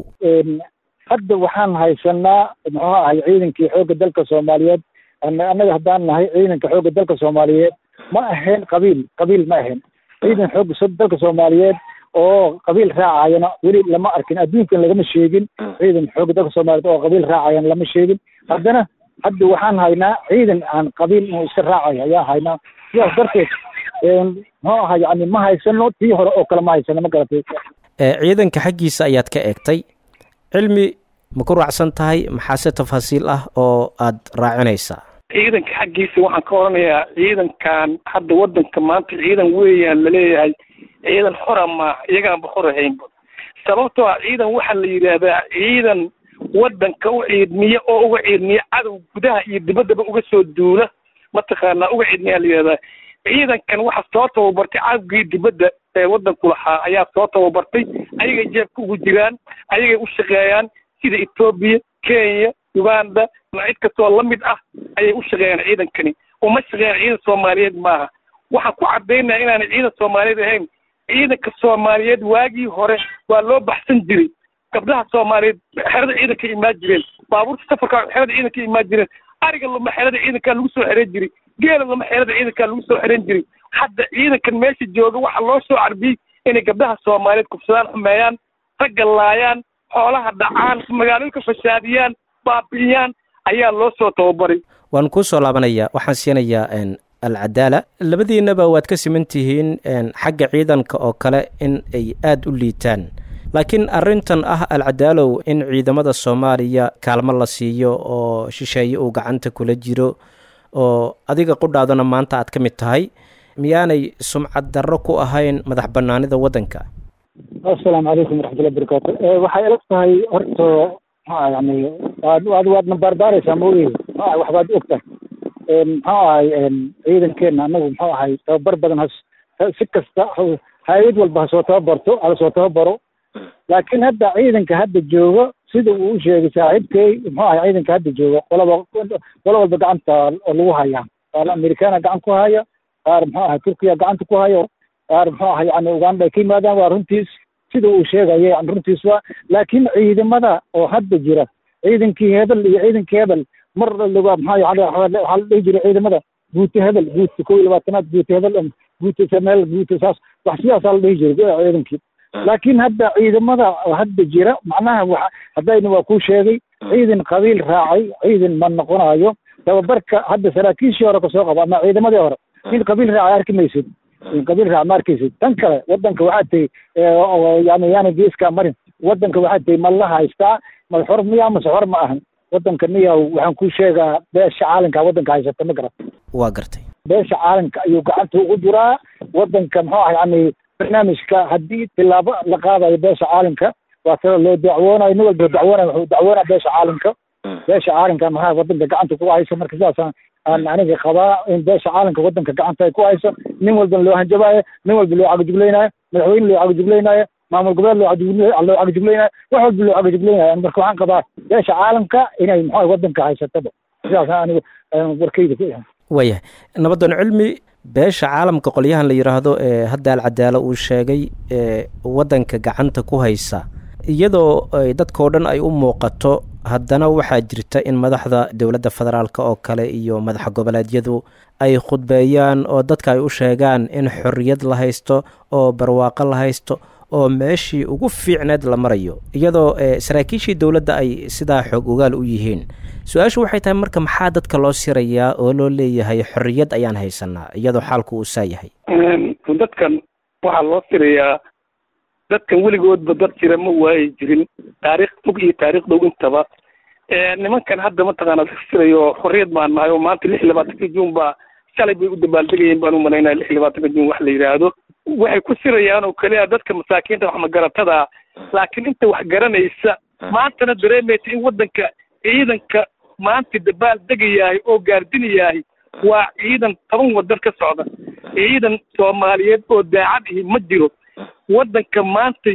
hadda waxaan haysanaa muxuu ahay ciidankii xoogga dalka soomaaliyeed annaga haddaan nahay ciidanka xoogga dalka soomaaliyeed ma ahayn qabiil qabiil ma ahayn ciidan xoogga dalka soomaaliyeed oo qabiil raacayana weli lama arkin adduunkan lagama sheegin ciidan xoogga dalka soomaaliyeed oo qabiil raacayana lama sheegin haddana hadda waxaan haynaa ciidan aan qabiil inuu iska raacayo ayaan haynaa sidaas darteed muxuu ahay yani ma haysano tii hore oo kale ma haysano ma garatay ciidanka xaggiisa ayaad ka eegtay cilmi ma ku raacsan tahay maxaase tafaasiil ah oo aad raacinaysaa ciidanka xaggiisa waxaan ka odhanayaa ciidankan hadda waddanka maanta ciidan weeyaan laleeyahay ciidan xora maaha iyagaanba xor ahaynba sababtoo ah ciidan waxaa la yidhaahdaa ciidan waddanka u ciidmiya oo uga ciidmiya cadow gudaha iyo dibaddaba uga soo duula mataqaanaa uga ciidmiyaa la yidhahdaa ciidankan waxa soo tababartay cadowgii dibadda ee waddanku lahaa ayaa soo tababartay ayagay jeebka ugu jiraan ayagay u shaqeeyaan sida etoobiya kenya uganda cid kastoo la mid ah ayay u shaqeeyaan ciidankani uma shaqeeyaan ciidan soomaaliyeed maaha waxaan ku caddaynaya inaanay ciidan soomaaliyeed ahayn ciidanka soomaaliyeed waagii hore waa loo baxsan jiray gabdhaha soomaaliyeed xerada ciidanka imaan jireen baabuurta safarka xerada ciidanka imaan jireen ariga lama xerada ciidankaa lagu soo xereen jiray geela lama xerada ciidankaa lagu soo xereen jiray hadda ciidankan meesha jooga waxaa loo soo carbiyey inay gabdhaha soomaaliyeed kufsadaan xumeeyaan ragga laayaan xoolaha dhacaan magaalooyinka fasaadiyaan baabi'iyaan ayaa loo soo tababaray waan kuu soo laabanaya waxaan siinayaa alcadaala labadiinaba waad ka siman tihiin xagga ciidanka oo kale in ay aada u liitaan laakiin arrintan ah alcadaalow in ciidamada soomaaliya kaalmo la siiyo oo shisheeye uu gacanta kula jiro oo adiga qudhaadana maanta aad ka mid tahay miyaanay sumcad darro ku ahayn madax banaanida waddanka assalaamu calaykum waraxmatullahi barakaatu waxay ila tahay horta maxaa yani waad waad waadna baarbaaraysaa maogeeda maxaa waxbaad ogtahay muxuu ahay ciidankeena anagu muxuu ahay tababar badan has si kasta hay-ad walba ha soo tababarto hala soo tababaro laakiin hadda ciidanka hadda joogo sida uu u sheegay saaxiibkey muxuu ahay ciidanka hadda joogo qolaba qolo walba gacanta lagu hayaa qaar amerikaana gacan ku haya qaar muxuu ahay turkiya gacanta ku hayo qaar muxuu ahay yani uganda ay ka yimaadaan waa runtiis sida uu sheegaya yani runtiis waa laakiin ciidamada oo hadda jira ciidankii hebel iyo ciidankii hebel mar laga maxaa yani waxaa la dhihi jiray ciidamada guuta hebel guuta kow iyo labaatanaad guuta hebel guuta sameel guuta saas wax sidaasaa la dhihi jiray ciidankii laakiin hadda ciidamada hadda jira macnaha wa haddayna waa kuu sheegay ciidan qabiil raacay ciidan ma noqonayo tababarka hadda saraakiishii hore kasoo qabo ama ciidamadii hore in qabiil raacay arki maysid in qabiil raac ma arkaysid tan kale wadanka waxaa tahi yani yaana geeskaa marin wadanka waxaa tahi ma la haystaa ma xor miya mase xor ma ahan wadanka niyaw waxaan kuu sheegaa beesha caalamka wadanka haysata ma garat waa gartay beesha caalamka ayuu gacanta ugu jiraa wadanka muxuu ah yani barnaamijka haddii tilaabo la qaadayo beesha caalamka waa tala loo dacwoonayo nin walba dacwoonayo wuxuu dacwoonaya beesha caalamka beesha caalamka maxaa wadanka gacanta ku hayso marka sidaasaan aan aniga qabaa in beesha caalamka wadanka gacanta ay ku hayso nin walbana loo hanjabaayo nin walba loo cagajuglaynayo madaxweyne loo cagajuglaynayo maamul goboleed loo cagajug loo cagajuglaynayo wax walba loo cagajuglaynayo marka waxaan qabaa beesha caalamka inay muxuu wadanka haysataba sidaasaan aniga warkayda ku yahay waayahay nabadan cilmi beesha caalamka qolyahan la yidhaahdo ee hadda alcadaalo uu sheegay ee waddanka gacanta ku haysa iyadoo dadkao dhan ay u muuqato haddana waxaa jirta in madaxda dowladda federaalk oo kale iyo madaxa goboleedyadu ay khudbeeyaan oo dadka ay u sheegaan in xorriyad la haysto oo barwaaqo la haysto oo meeshii ugu fiicneed la marayo iyadoo saraakiishii dowladda ay sidaa xoog ogaal u yihiin su-aashu waxay tahay marka maxaa dadka loo sirayaa oo loo leeyahay xorriyad ayaan haysanaa iyadoo xaalku uu saa yahay dadkan waxaa loo sirayaa dadkan weligoodba dad jira ma waayi jirin taariikh fog iyo taariikh dhow intaba nimankan hadda mataqaana la sirayo xorriyad baan nahay oo maanta lix iyo labaatanka juun baa shalay bay u dabaaldegayeen baan u malaynaya lix iyo labaatanka juun wax la yidhaahdo waxay ku sirayaan oo keliya dadka masaakiinta wax magaratada laakiin inta wax garanaysa maantana dareemaysa in waddanka ciidanka maanta dabaal degayahay oo gaardinayahay waa ciidan toban wadan ka socda ciidan soomaaliyeed oo daacad ihi ma jiro waddanka maanta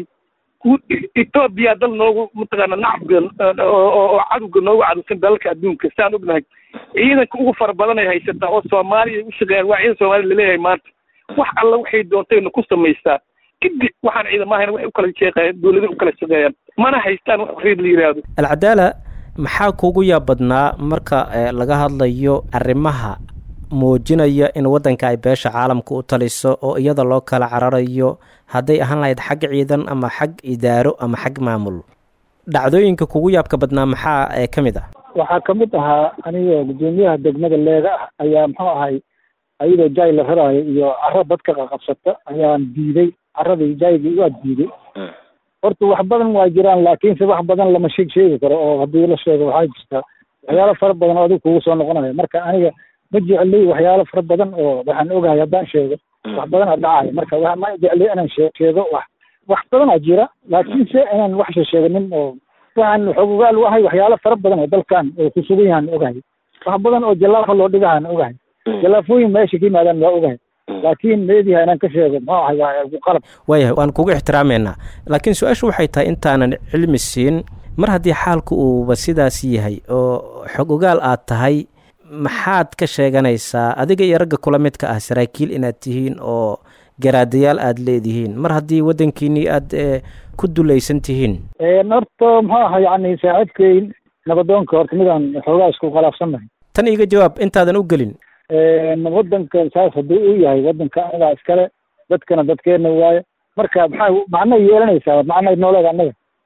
etoobiya dal noogu mataqaana nacabka oo cadowga noogu cadowsan dalalka adduunka saan ognahay ciidanka ugu fara badan ay haysataa oo soomaaliya u shaqeeyaan waa ciidan soomaaliya laleeyahay maanta wax alla waxay doontayna ku samaysaa kadib waxaan ciidamo ahayn waxay u kala shaqeeyaan dowlada u kala shaqeeyaan mana haystaan wax xorriyad la yidhaahdo alcadaala maxaa kuugu yaab badnaa marka laga hadlayo arrimaha muujinaya in waddanka ay beesha caalamka u taliso oo iyada loo kala cararayo hadday ahaan lahayd xag ciidan ama xag idaaro ama xag maamul dhacdooyinka kugu yaabka badnaa maxaa ka mid ah waxaa kamid ahaa aniga gudoomiyaha degmada leega ah ayaa muxuu ahay ayadoo jaay la raraayo iyo caro dadka qaqabsata ayaan diiday caradii jaygii waa diiday horta wax badan waa jiraan laakiinse wax badan lama sheeg sheegi karo oo haddii la sheego waxaa jirta waxyaalo fara badan oo adigu kugu soo noqonayo marka aniga ma jecli waxyaalo fara badan oo waxaan ogahay haddaan sheego wax badan a dhacayo marka wa ma jecli inaan shee sheego wax wax badan a jira laakiinse inaan wax sheesheeganin oo waxaan xogogaal u ahay waxyaalo fara badan oo dalkan oo ku sugan yahaan ogahay wax badan oo jallaafa loo dhigahaan ogahay jallaafooyin meesha ka yimaadaan waa ogahay laakiin meediha inaan ka sheego muxuu ahay waa qalab waayahay waan kugu ixtiraameynaa laakiin su-aashu waxay tahay intaanan cilmi siin mar haddii xaalku uuba sidaas yahay oo xog ogaal aad tahay maxaad ka sheeganaysaa adiga iyo ragga kula midka ah saraakiil inaad tihiin oo garaadayaal aada leedihiin mar haddii waddankiinii aada ku dulaysan tihiin horta muxuu ahay yani saaxiibkeyn nabadoonka horta midaan xoogaa isku khalaafsannahay tan iga jawaab intaadan u gelin wadanka saas haddii uu yahay wadanka anagaa iskale dadkana dadkeena waayo marka maxaa macnay yeelanaysaa macnay nooleeda annaga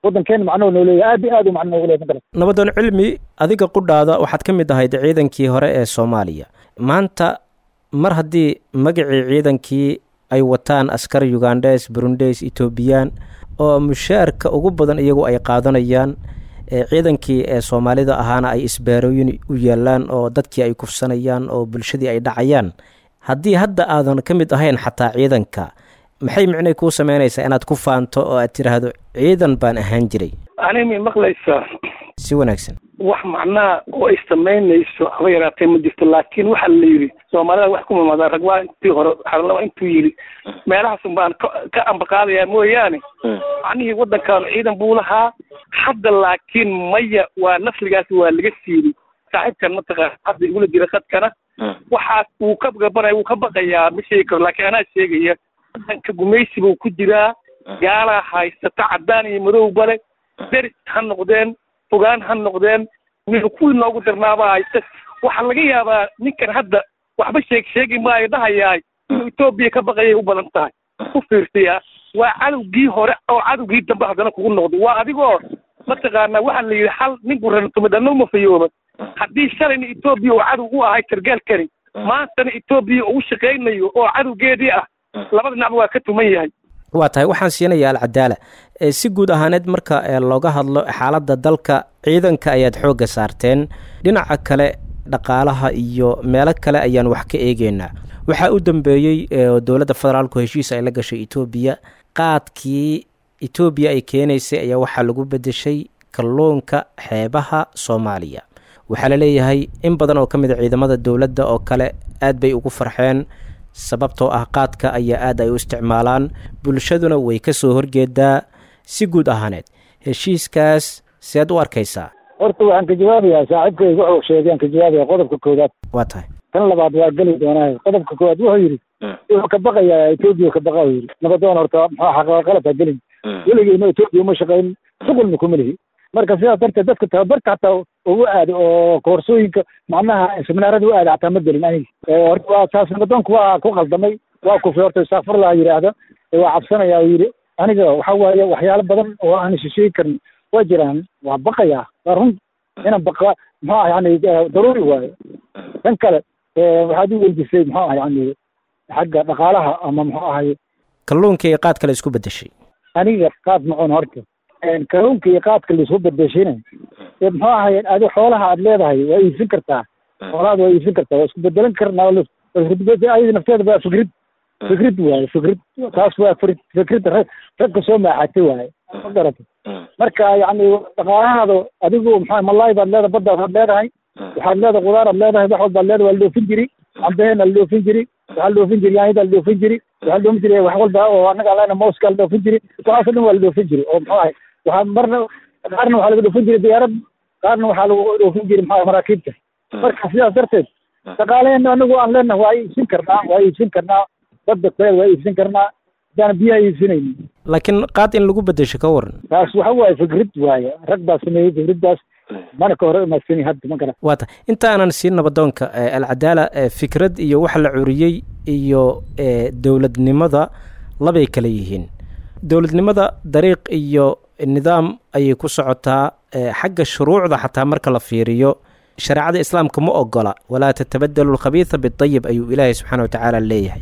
waddankeena macnuhu noo leeyahay aad iyo aad u macno noogu leeyahay magarat nabadoon cilmi adiga qudhaada waxaad ka mid ahayd ciidankii hore ee soomaaliya maanta mar haddii magacii ciidankii ay wataan askar ugandhes burundes etoobiyaan oo mushaarka ugu badan iyagu ay qaadanayaan ciidankii ee soomaalida ahaana ay isbaarooyin u yaalaan oo dadkii ay kufsanayaan oo bulshadii ay dhacayaan haddii hadda aadan ka mid ahayn xataa ciidanka maxay micnay kuu sameynaysaa inaad ku faanto oo aad tidhaahdo ciidan baan ahaan jiray ani may maqlaysaa si wanaagsan wax macnaha oo ay samaynayso haba yaraatee ma jirto laakiin waxaa la yidhi soomaalida wax ku mamaadaa rag waa intii hore xarlaba intuu yidhi meelahaas un baan ka ambaqaadayaa mooyaane macnihii waddankaanu ciidan buu lahaa hadda laakiin maya waa nafligaas waa laga siiyey saaxiibkan mataqaana hadda igula jira khadkana waxaas wuu ka gabanaya wuu ka baqayaa ma sheegi karo laakiin anaa sheegaya waddanka gumaysi buu ku jiraa gaalaa haysata caddaan iyo madowba le deris ha noqdeen fogaan ha noqdeen wiil kuwii noogu darnaaba haysta waxaa laga yaabaa ninkan hadda waxba sheeg sheegi maayo dhahayaay inuu etoobiya ka baqayay u badan tahay ku fiirsayaa waa cadowgii hore oo cadowgii dambe haddana kugu noqdo waa adigoo mataqaanaa waxaa la yidhi hal nin gurantumidhanno uma fayooba haddii shalayna etoobiya uu cadow u ahay sargaalkani maantana etoobiya uu shaqaynayo oo cadowgeedii ah labada dhinacba waa ka tuman yahay waa tahay waxaan siinayaa alcadaala si guud ahaaneed marka looga hadlo xaaladda dalka ciidanka ayaad xoogga saarteen dhinaca kale dhaqaalaha iyo meelo kale ayaan wax ka eegeynaa waxaa u dambeeyey dowladda federaalku heshiis ay la gashay etoobiya qaadkii etoobiya ay keenaysay ayaa waxaa lagu bedeshay kalluunka xeebaha soomaaliya waxaa la leeyahay in badan oo ka mid a ciidamada dowladda oo kale aad bay ugu farxeen sababtoo ah qaadka ayaa aad ay u isticmaalaan bulshaduna way ka soo horjeedaa si guud ahaaneed heshiiskaas seed u arkaysaa horta waxaan ka jawaabayaa saaxiibkayga wuxuu sheegay aan ka jawaabaya qodobka koowaad waa tahay kan labaad waa geli doonaa qodobka koowaad wuxuu yidhi wuxuu ka baqayaa etoobiya ka baqa yidhi nabadoon horta muxuu xaqaa qalad ha gelin weligeyna etoobiya uma shaqayn shuqulna kuma lihi marka sidaas darteed dadka tababarka hataa ugu aada oo koorsooyinka macnaha seminaarada u aada hataa ma gelin aniga horta waa taas nabadoonku waa ku qaldamay waa kufay horta istakfirlah yidhaahda waa cabsanaya u yidhi aniga waxa waaye waxyaalo badan oo aan shisheegi karin waa jiraan waa baqayaa waa run inaan baqa muxuu ah yani daruuri waayo tan kale waxaad u weydisay muxuu ah yani xagga dhaqaalaha ama muxuu ahay kalluunka iyo qaad kale isku bedeshay aniga qaad macun horta kalluunka iyo qaadka laisku bedeshina ee muxuu ahay adi xoolaha aad leedahay waa iibsin kartaa xoolahaada waa iibsin kartaa waa isku bedelan karnaa ayada nafteeda waa fikrid fikrid waaye fikrid taas waa fikrid rag ragka soo maaxatay waaye ma garata marka yani dhaqaalahaada adigu maxaa malaay baad leedahay baddaad aad leedahay waxaad leedahay qudaar aad leedahay wax walbaad leedahay waa la dhoofin jiri cambeheen la dhoofin jiri waxaa la dhoofin jiri yaanyada la dhoofin jiri waxaa la dhoofin jiri wax walba oo annaga leena mouska la dhoofin jiri waxaasoo dhan waa la dhoofin jiri oo muxuu ahay waxaa marna qaarna waxaa laga dhoofin jiri diyaarad qaarna waxaa lagu dhoofin jiri maxaa maraakiibta marka sidaas darteed dhaqaaleena anagu aan leenahay waa iibsin karnaa waa iibsin karnaa badda kuleed waa iibsin karnaa hadaan biyaha iibsinayni laakiin qaad in lagu bedesho ka waran taas waxa waaye fikrid waaye rag baa sameeyey fikriddaas mana ka hore imaadsani hadda ma garan waa ta inta aanan siin nabadoonka alcadaala fikrad iyo waxa la curiyey iyo dowladnimada labay kala yihiin dowladnimada dariiq iyo nidaam ayay ku socotaa xagga shuruucda xataa marka la fiiriyo shareecada islaamka ma ogola walaa tatabadalu lkhabiisa bidayib ayuu ilaahay subxaana wa tacaala leeyahay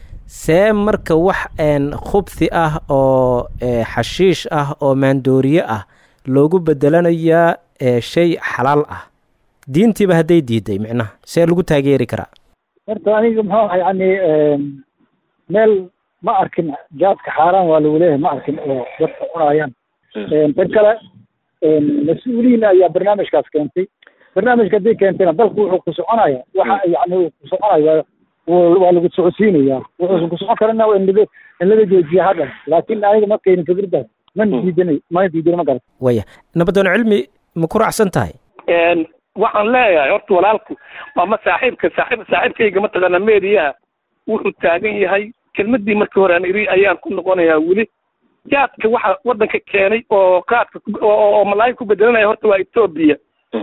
see marka wax khubthi ah oo xashiish ah oo maandooriye ah loogu bedelanayaa shay xalaal ah diintiiba hadday diiday micnaha see lagu taageeri karaa horta aniga muxuu aha yani meel ma arkin jaadka xaaraan waa lagu leeyahay ma arkin oo dadka cunayaan tan kale mas-uuliyiin ayaa barnaamijkaas keentay barnaamijka hadday keentayna dalku wuxuu ku soconaya waxa yani uu ku soconaya waa lagu socodsiinaya wuxuusan ku socon karana in laga in laga joojiya hadhan laakin aniga ma keenin fikirdaas mana diidanay mana diidana ma garan waya nabadoon cilmi ma ku raacsan tahay waxaan leeyahay horta walaalku ama saaxiibka saaxiib saaxiibkayga mataqaana meediyaha wuxuu taagan yahay kelmadii markii hore aan iri ayaan ku noqonayaa weli jaadka waxa waddanka keenay oo qaadka oo malaay ku bedelanaya horta waa etoobiya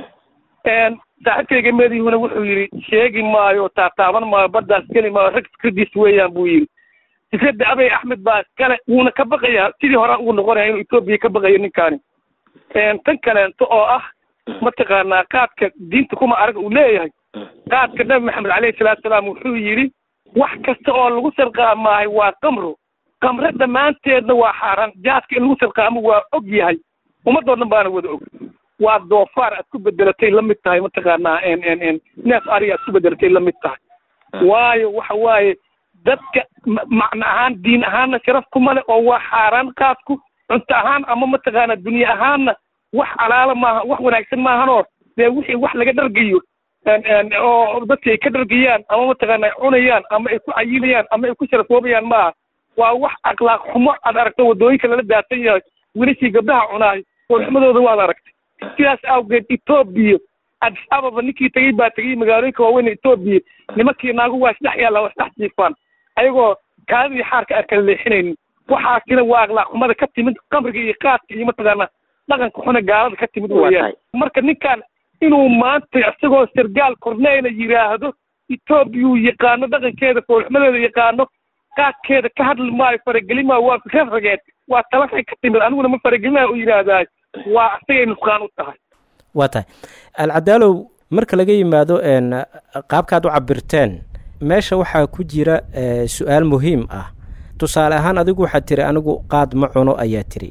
saaxiibkayga meediyuhuna wuxuu yidhi sheegi maayo taataaban maayo baddaas geli maayo rag fikradiis weeyaan buu yidhi fikradda abay axmed baa iskale wuuna ka baqayaa sidii hore ugu noqonaya inuu etoobiya ka baqayo ninkaani tan kaleento oo ah mataqaanaa qaadka diinta kuma arag uu leeyahay qaadka nabi maxamed caleyhi salaatu salaam wuxuu yidhi wax kasta oo lagu sarqaamaahay waa qamro qamre dhammaanteedna waa xaaraan jaadka in lagu sarqaamo waa og yahay ummadoo dhan baana wada og waa doofaar aad ku bedelatay la mid tahay mataqaanaa neef ariga aad ku bedelatay la mid tahay waayo waxa waaye dadka macno ahaan diin ahaanna sharaf kuma leh oo waa xaaraan qaadku cunto ahaan ama mataqaanaa dunye ahaanna wax alaala maaha wax wanaagsan maahanoo dee wixii wax laga dhargayo oo dadki ay ka dhargayaan ama mataqaana ay cunayaan ama ay ku cayilayaan ama ay ku sharafoobayaan maaha waa wax akhlaaq xumo aad aragto waddooyinka lala daatan yahay wilishii gabdhaha cunaay foolxumadooda waad aragtay sidaas awgeed etoobiya addis ababa ninkii tegey baa tegey magaalooyinka waaweyn etoobiya nimankii naagu waa isdhex yaalla waa isdhex jiifaan ayagoo kaadidii xaarka aan kala leexinaynin waxaasina waa akhlaaq xumada ka timid qamriga iyo qaadka iyo mataqaana dhaqanka xuna gaalada ka timid weeyaan marka ninkan inuu maanta isagoo sargaal korneyla yidhaahdo etoobiyuu yaqaano dhaqankeeda foolxumadeeda yaqaano qaadkeeda ka hadli maayo faragelin maayo waa fikra rageed waa talaxay ka timid aniguna ma faragelinayo u yidhaahdaay waa asagay nusqaan u tahay waa tahay alcadaalow marka laga yimaado qaabkaad u cabirteen meesha waxaa ku jira su-aal muhiim ah tusaale ahaan adigu waxaad tiri anigu qaad ma cuno ayaa tiri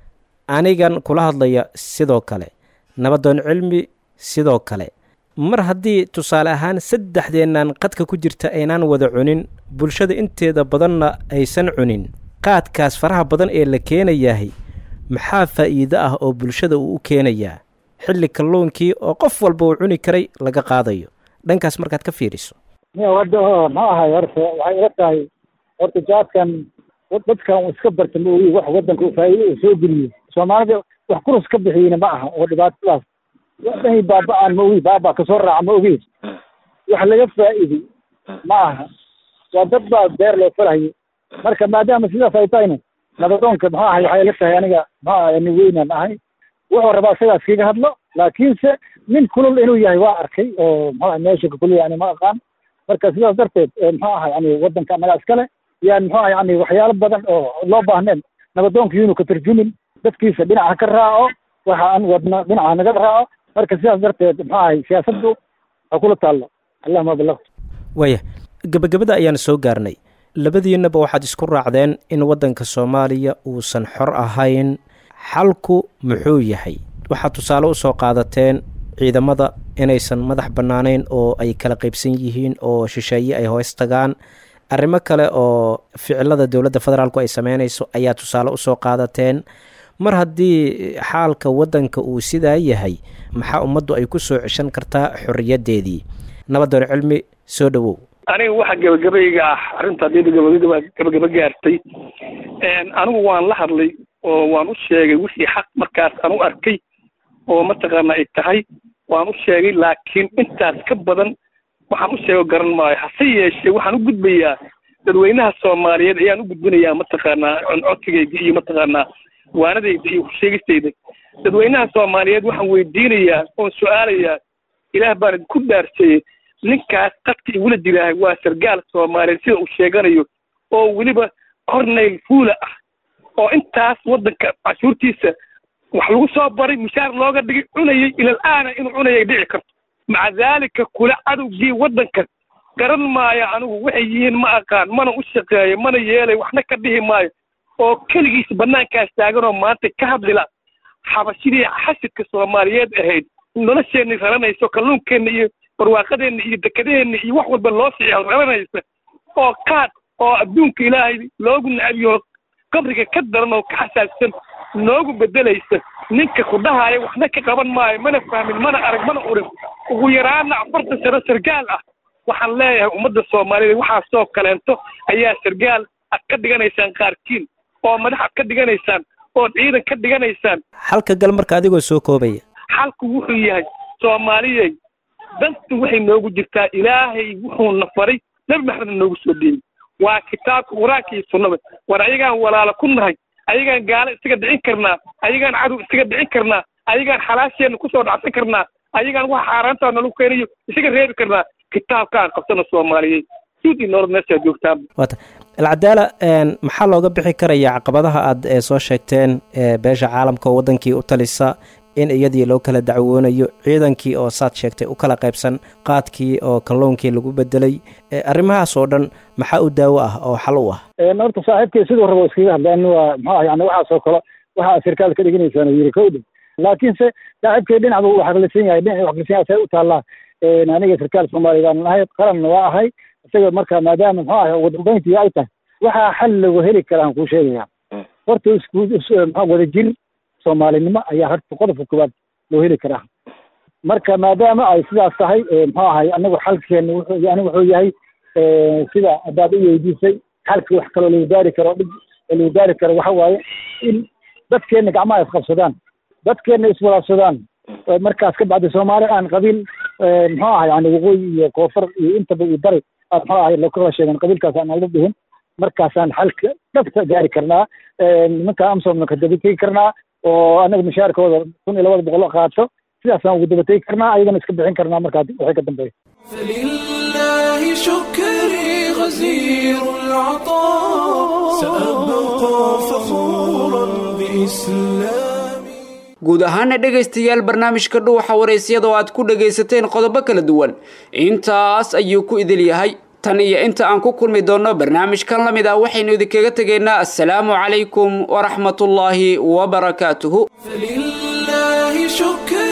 anigan kula hadlaya sidoo kale nabadoon cilmi sidoo kale mar haddii tusaale ahaan saddexdeennan qadka ku jirta aynaan wada cunin bulshada inteeda badanna aysan cunin qaadkaas faraha badan ee la keenayahay maxaa faa'iido ah oo bulshada uu u keenayaa xilli kalluunkii oo qof walba uu cuni karay laga qaadayo dhankaas markaad ka fiiriso hadda ma ahay horta waxay ila tahay horta jaadkan dadkan iska barta ma ogi wax waddanka faa'iido uu soo geliyo soomaalida wax kurus ka bixiyeyna ma aha oo dhibaatadaas waxdhahi baaba-aan ma ogi baaba kasoo raaca ma ogi wax laga faa'iiday ma aha waa dad baa beer loo falahayo marka maadaama sidaas ay tahayna nabadoonka maxaa ahay waxay ila tahay aniga maxaa ahay nin weynaan ahay wuxuu rabaa sidaas kaga hadlo laakiinse nin kulul inuu yahay waa arkay oo maxaa meesha ka kulul yani ma aqaan marka sidaas darteed muxuu ahay yani waddanka annaga iskale yaan muxuu ahay yani waxyaalo badan oo loo baahneen nabadoonka inuu ka tarjumin dadkiisa dhinaca ka raaco waxa aan wadno dhinaca naga raaco marka sidaas darteed muxuu ahay siyaasaddu ha kula taallo allahuma balaqtu waaya gebagabada ayaan soo gaarnay labadiinnaba waxaad isku raacdeen in waddanka soomaaliya uusan xor ahayn xalku muxuu yahay waxaad tusaale usoo qaadateen ciidamada inaysan madax bannaanayn oo ay kala qaybsan yihiin oo shisheeye ay hoos tagaan arrimo kale oo ficilada dowladda federaalku ay sameynayso ayaa tusaale usoo qaadateen mar haddii xaalka waddanka uu sidaa yahay maxaa ummaddu ay ku soo ceshan kartaa xorriyaddeedii nabadoon cilmi soo dhowow aniga waxa gebagabayga ah arrinta haddii gabagaba gabagaba gaartay anigu waan la hadlay oo waan u sheegay wixii xaq markaas aan u arkay oo mataqaana ay tahay waan u sheegay laakiin intaas ka badan waxaan u sheego garan maayo hase yeeshee waxaan u gudbayaa dadweynaha soomaaliyeed ayaan u gudbinayaa mataqaanaa codsigayga iyo mataqaanaa waanadayda iyo kusheegistayda dadweynaha soomaaliyeed waxaan weydiinayaa oon su-aalayaa ilaah baan ku dhaarseeyey ninkaas qadka igula jiraahay waa sargaal soomaaliyeed sida uu sheeganayo oo weliba corneyl fuula ah oo intaas waddanka cashuurtiisa wax lagu soo baray mushaar looga dhigay cunayay ilal aana inuu cunayay dhici karto maca daalika kula cadowgii waddanka garan maayo anigu waxay yihiin ma aqaan mana u shaqeeyo mana yeelay waxna ka dhihi maayo oo keligiis banaankaas taaganoo maanta ka hadlila xabashidii xasidka soomaaliyeed ahayd nolosheenni raranayso kalluunkeenna iyo barwaaqadeenna iyo dekadaheenna iyo wax walba loo fiico raranaysa oo qaad oo adduunka ilaahay loogu nacabiyo qabriga ka daran oo ka xasaabsan noogu bedelaysa ninka ku dhahaya waxna ka qaban maayo mana fahmin mana arag mana urin ugu yaraana afartan sano sargaal ah waxaan leeyahay ummadda soomaaliyeed waxaasoo kaleento ayaa sargaal ad ka dhiganaysaan qaarkiin oo madax ad ka dhiganaysaan ood ciidan ka dhiganaysaan xalka gal marka adigoo soo koobaya xalku wuxuu yahay soomaaliyey dantu waxay noogu jirtaa ilaahay wuxuuna faray nebi maxamedna noogu soo dhiibay waa kitaabka qur-aanka iyo sunnada war ayagaan walaalo ku nahay ayagaan gaalo isaga dhicin karnaa ayagaan cadow isaga dhicin karnaa ayagaan xalaasheenna kusoo dhacsan karnaa ayagaan waxa xaaraantaa nalagu keenayo isaga reebi karnaa kitaabkaan qabsana soomaaliyeed guud iyo nolol meeshaa joogtaan waata alcadaala maxaa looga bixi karaya caqabadaha aad soo sheegteen beesha caalamka oo waddankii u talisa in iyadii loo kala dacwoonayo ciidankii oo saad sheegtay u kala qaybsan qaadkii oo kalluunkii lagu bedelay arrimahaas oo dhan maxaa u daawo ah oo xal u ah horta saaxiibkay siduu rabo iskaga hadlaan waa maxaa yani waxaasoo kale waxaa sirkaal ka dhiganaysaan yiri kowdha laakiinse saaxiibkay dhinac buu xaqlisan yahay dhinac xaqlisan yahay say u taallaa aniga sirkaal soomaaliya baan ahay qaranna waa ahay isaga marka maadaama muxuu ahay ugu dambayntii ay tahay waxaa xal lagu heli karaan kuu sheegaya horta isku maxaa wada jir soomaalinimo ayaa horta qodobka koowaad loo heli karaa marka maadaama ay sidaas tahay muxuu ahay anagu xalkeena wuxuu yani wuxuu yahay sida haddaad u weydiisay xalka wax kaloo lagu gaari karo dhib lagu gaari karo waxa waaye in dadkeena gacmaha isqabsadaan dadkeena iswalaabsadaan markaas ka bacdi soomaali aan qabiil muxuu ahay yani waqooyi iyo koonfur iyo intaba iyo bari aad muxuu ahay lakala sheegan qabiilkaas aan ala dhihin markaasaan xalka dhabta gaari karnaa nimanka amsomna ka dabategi karnaa oo anaga mushaarkooda kun iyo labada boqol qaato sidaasaan ugu dabategi karnaa ayagana iska bixin karnaa markaa waxay ka dambeeya فلله شكري غزير العطاء سأبقى فخورا بإسلامي guud ahaana dhegaystayaal barnaamijka dhuuxa waraysyada oo aad ku dhagaysateen qodobo kala duwan intaas ayuu ku idil yahay tan iyo inta aan ku kulmi doonno barnaamijkan la mid ah waxaynu idinkaga tegaynaa assalaamu calaykum waraxmatullaahi wabarakaatuhu فلله شكري